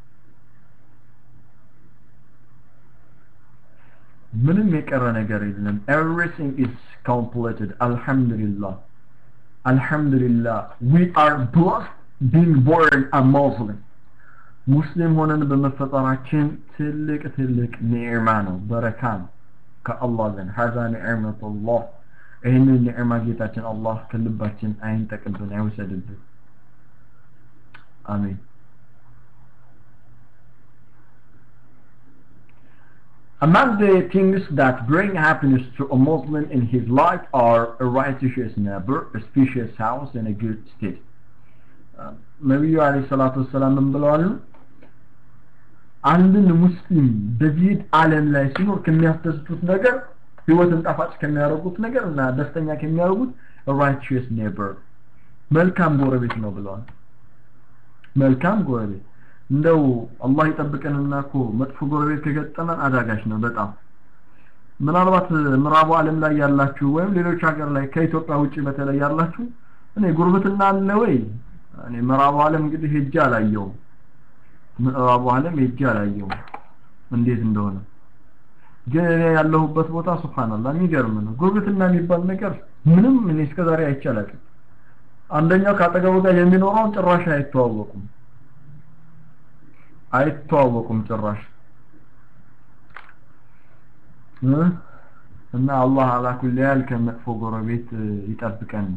ምንም የቀረ ነገር የለም everything is completed alhamdulillah alhamdulillah we are blessed being born a muslim ሙስሊም ሆነን በመፈጠራችን ትልቅ ትልቅ ኒዕማ ነው በረካ ነው ከአላህ ዘንድ ሀዛ ኒዕመቱላህ ይህንን ኒዕማ ጌታችን አላህ ከልባችን አይንጠቅብን አይወሰድብን አሜን Among the things that bring happiness to a Muslim in his life are a righteous neighbor, a spacious house, and a good state. ነቢዩ አለይሂ ሰላቱ ወሰላም ምን ብለዋል? አንድን ሙስሊም በዚህ ዓለም ላይ ሲኖር ከሚያስደስቱት ነገር ህይወትን ጣፋጭ ከሚያደርጉት ነገር እና ደስተኛ ከሚያደርጉት righteous neighbor መልካም ጎረቤት ነው ብለዋል። መልካም ጎረቤት እንደው አላህ ይጠብቀንና እኮ መጥፎ ጎረቤት ከገጠመን አዳጋች ነው በጣም ምናልባት ምዕራቡ ዓለም ላይ ያላችሁ ወይም ሌሎች ሀገር ላይ ከኢትዮጵያ ውጪ በተለይ ያላችሁ እኔ ጉርብትና አለ ወይ እኔ ምዕራቡ ዓለም እንግዲህ ሄጄ አላየውም ምዕራቡ ዓለም ሄጄ አላየውም እንዴት እንደሆነ ግን እኔ ያለሁበት ቦታ ሱብሃንአላህ የሚገርም ነው ጉርብትና የሚባል ነገር ምንም እኔ እስከዛሬ አይቼ አላውቅም አንደኛው ካጠገቡ ጋር የሚኖረውን ጭራሽ አይተዋወቁም አይተዋወቁም ጭራሽ እና አላህ አላ ኩሊ ያል ከመጥፎ ጎረቤት ይጠብቀን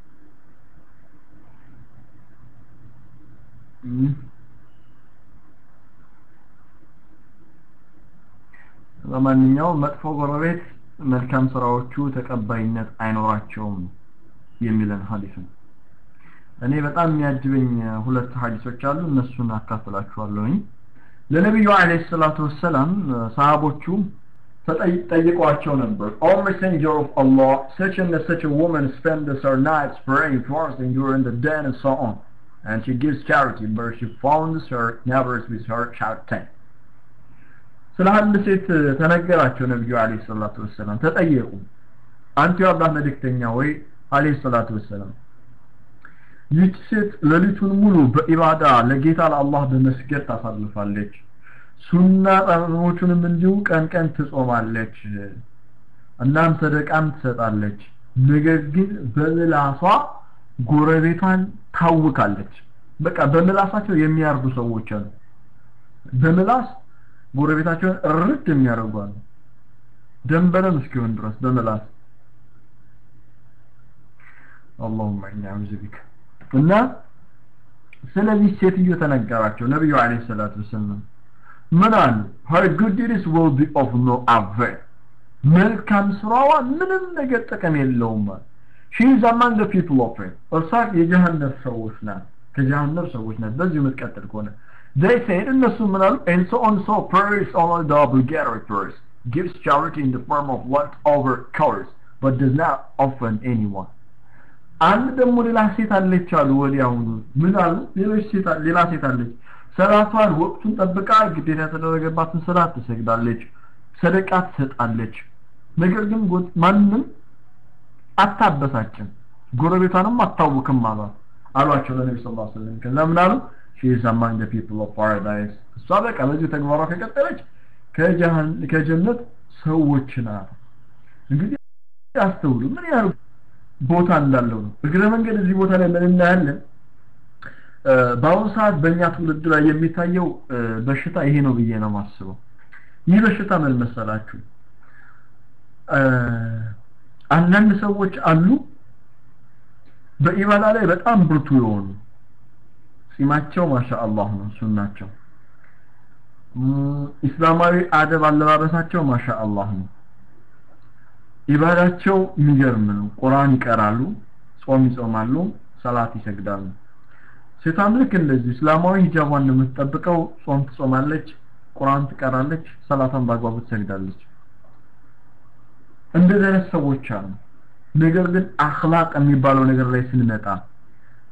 ለማንኛውም መጥፎ ጎረቤት መልካም ስራዎቹ ተቀባይነት አይኖራቸውም የሚለን ሀዲስ ነው እኔ በጣም የሚያጅበኝ ሁለት ሀዲሶች አሉ እነሱን አካፍላችኋለሁኝ ለነቢዩ አለይሂ ሰላቱ ወሰላም ሰሃቦቹ ተጠይቀዋቸው ነበር O messenger of Allah such and such a woman spends her nights praying fasting during the day and so on and she gives charity but she founds her neighbors with her shouting ስለ አንድ ሴት ተነገራቸው ነብዩ አለይሂ ሰላቱ ወሰላም ተጠየቁ አንተ የአላህ መልእክተኛ ወይ አለይሂ ሰላቱ ወሰላም ይህች ሴት ሌሊቱን ሙሉ በኢባዳ ለጌታ ለአላህ በመስገድ ታሳልፋለች ሱና ጾሞቹንም እንዲሁ ቀን ቀን ትጾማለች እናም ሰደቃም ትሰጣለች ነገር ግን በምላሷ ጎረቤቷን ታውካለች በቃ በምላሳቸው የሚያርዱ ሰዎች አሉ በምላስ ጎረቤታቸውን እርድ የሚያደርጉ አሉ ደንበረም እስኪሆን ድረስ በምላስ اللهم إني أعوذ بك እና ስለዚህ ሴትዮ ተነገራቸው ነብዩ አለይሂ ሰላቱ ወሰለም ምን አሉ her good deeds will be of no avail መልካም ስራዋ ምንም ነገር ጥቅም የለውም she is among the people of it እርሷ የጀሃነም ሰዎች ናት ከጀሃነም ሰዎች ናት በዚህ የምትቀጥል ከሆነ they said እነሱ ምን አሉ and so on so prays only the obligatory prayers gives charity in the form of leftover covers but does not offend anyone አንድ ደግሞ ሌላ ሴት አለች አሉ ወዲያውኑ ምን አሉ ሌሎች ሴት ሌላ ሴት አለች ሰላቷን ወቅቱን ጠብቃ ግዴታ የተደረገባትን ሰላት ትሰግዳለች ሰደቃ ትሰጣለች ነገር ግን ማንም አታበሳጭም ጎረቤቷንም አታውክም አሏት አሏቸው ለነቢ ስ ላ ስለም ከዛ ምን አሉ she is among the people of paradise እሷ በቃ በዚህ ተግባሯ ከቀጠለች ከጀነት ሰዎች ናት እንግዲህ አስተውሉ ምን ያህል ቦታ እንዳለው ነው እግረ መንገድ እዚህ ቦታ ላይ ምን እናያለን በአሁኑ ሰዓት በእኛ ትውልድ ላይ የሚታየው በሽታ ይሄ ነው ብዬ ነው ማስበው ይህ በሽታ ምን መሰላችሁ አንዳንድ ሰዎች አሉ በኢባዳ ላይ በጣም ብርቱ የሆኑ ጺማቸው ማሻአላህ ነው ሱናቸው ኢስላማዊ አደብ አለባበሳቸው ማሻአላህ ነው ኢባዳቸው የሚገርም ነው ቁርአን ይቀራሉ ጾም ይጾማሉ ሰላት ይሰግዳሉ ሴቷም ልክ እንደዚህ እስላማዊ ሂጃቧን ነው የምትጠብቀው ጾም ትጾማለች ቁርአን ትቀራለች ሰላቷን በአግባቡ ትሰግዳለች እንደዚህ አይነት ሰዎች አሉ ነገር ግን አክላቅ የሚባለው ነገር ላይ ስንመጣ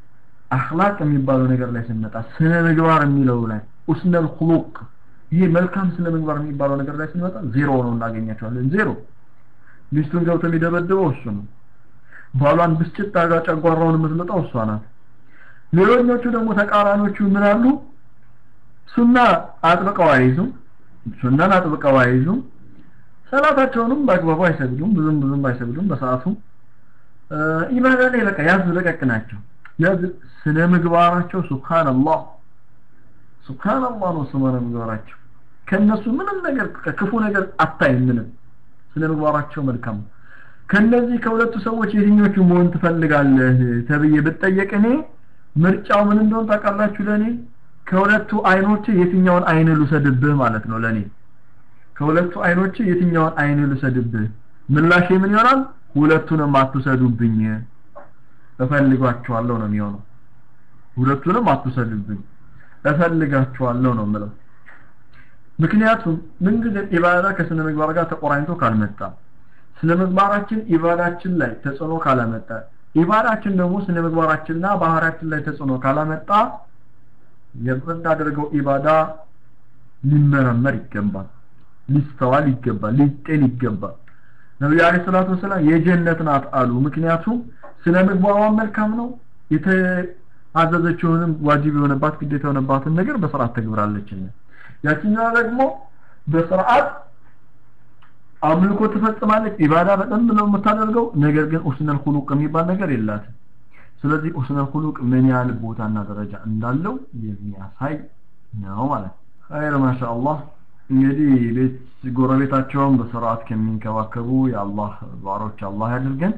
አኽላቅ የሚባለው ነገር ላይ ስንመጣ ስነ ምግባር የሚለው ላይ ኡስነል ኹሉቅ ይሄ መልካም ስነ ምግባር የሚባለው ነገር ላይ ስንመጣ ዜሮ ነው እናገኛቸዋለን ዜሮ ሚስቱን ገብቶ የሚደበድበው እሱ ነው ባሏን ብስጭት አጋ ጨጓራውን የምትልጠው እሷ ናት ሌሎኞቹ ደግሞ ተቃራኒዎቹ ምን አሉ ሱና አጥብቀው አይይዙም ሱናን አጥብቀው አይይዙም ሰላታቸውንም በአግባቡ አይሰግዱም ብዙም ብዙም አይሰግዱም በሰዓቱ ኢባዳ ላይ በቃ ያዝ ለቀቅ ናቸው ያዝ ስነ ምግባራቸው ሱብሃንአላህ ሱብሃንአላህ ነው ስነ ምግባራቸው ከነሱ ምንም ነገር ክፉ ነገር አታይም ምንም ስነ ምግባራቸው መልካም ከነዚህ ከሁለቱ ሰዎች የትኞቹ መሆን ትፈልጋለህ ተብዬ ብጠየቅ እኔ ምርጫው ምን እንደሆነ ታውቃላችሁ ለኔ ከሁለቱ አይኖች የትኛውን አይን ልውሰድብህ ማለት ነው ለኔ ከሁለቱ አይኖች የትኛውን አይን ልውሰድብህ ምላሼ ምን ይሆናል ሁለቱንም አትውሰዱብኝ እፈልጋቸዋለሁ ነው የሚሆነው ሁለቱንም አትውሰዱብኝ እፈልጋቸዋለሁ ነው የምለው ምክንያቱም ምንጊዜ ኢባዳ ከስነ ምግባር ጋር ተቆራኝቶ ካልመጣ ስነ ምግባራችን ኢባዳችን ላይ ተጽዕኖ ካላመጣ ኢባዳችን ደግሞ ስነ ምግባራችንና ባህሪያችን ላይ ተጽዕኖ ካላመጣ የምናደርገው ኢባዳ ሊመረመር ይገባል ሊስተዋል ይገባል ሊጤን ይገባል ነብዩ አለይሂ ሰላቱ ወሰላም የጀነት ናት አሉ ምክንያቱም ስነ ምግባሯ መልካም ነው የተአዘዘችውንም ዋጅብ የሆነባት ግዴታ የሆነባትን ነገር በስርዓት ተግብራለችና ያችኛዋ ደግሞ በስርዓት አምልኮ ትፈጽማለች ኢባዳ በጣም ነው የምታደርገው ነገር ግን ኡስነል ኹሉቅ የሚባል ነገር የላትም ስለዚህ ኡስነል ኹሉቅ ምን ያህል ቦታና ደረጃ እንዳለው የሚያሳይ ነው ማለት ነው ኸይር ማሻአላህ እንግዲህ ቤት ጎረቤታቸውን በስርዓት ከሚንከባከቡ የአላህ ባሮች አላህ ያድርገን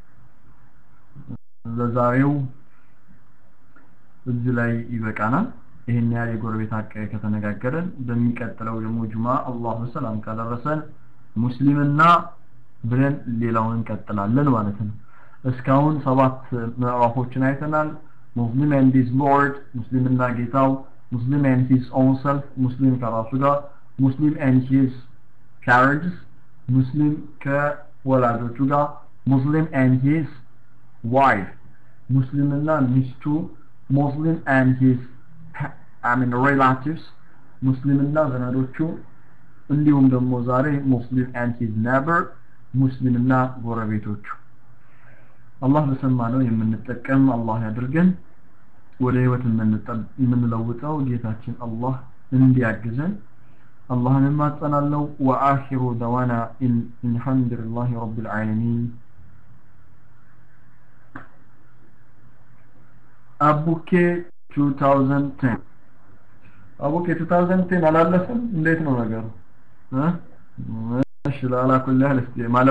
ለዛሬው እዚህ ላይ ይበቃናል ይህን ያህል የጎረቤት ሀቅ ከተነጋገረን በሚቀጥለው ደግሞ ጁማ አላህ በሰላም ካደረሰን ሙስሊምና ብለን ሌላውን እንቀጥላለን ማለት ነው እስካሁን ሰባት ምዕራፎችን አይተናል ሙስሊም ኤንድ ሂዝ ሎርድ ሙስሊምና ጌታው ሙስሊም ኤንድ ሂዝ ኦን ሰልፍ ሙስሊም ከራሱ ጋር ሙስሊም ኤንድ ሂዝ ፓረንትስ ሙስሊም ከወላጆቹ ጋር ሙስሊም ኤንድ ሂዝ ዋይፍ ሙስሊምና ሚስቱ ሙስሊም ኤንድ ሂዝ አይ ሚን ሪላቲቭስ ሙስሊምና ዘመዶቹ እንዲሁም ደግሞ ዛሬ ሙስሊም ኤንድ ሂዝ ኔበር ሙስሊምና ጎረቤቶቹ አላህ በሰማነው የምንጠቀም አላህ ያድርገን ወደ ህይወት የምንለውጠው ጌታችን አላህ እንዲያግዘን አላህን እማጸናለው ወአኺሩ ደዋና ኢንሐምዱሊላህ ረቢል ዓለሚን አቡኬ 2010 አቡኬ 2010 አላለፈም እንዴት ነው ነገሩ እሺ ላላ ኩል ያህል እስቲ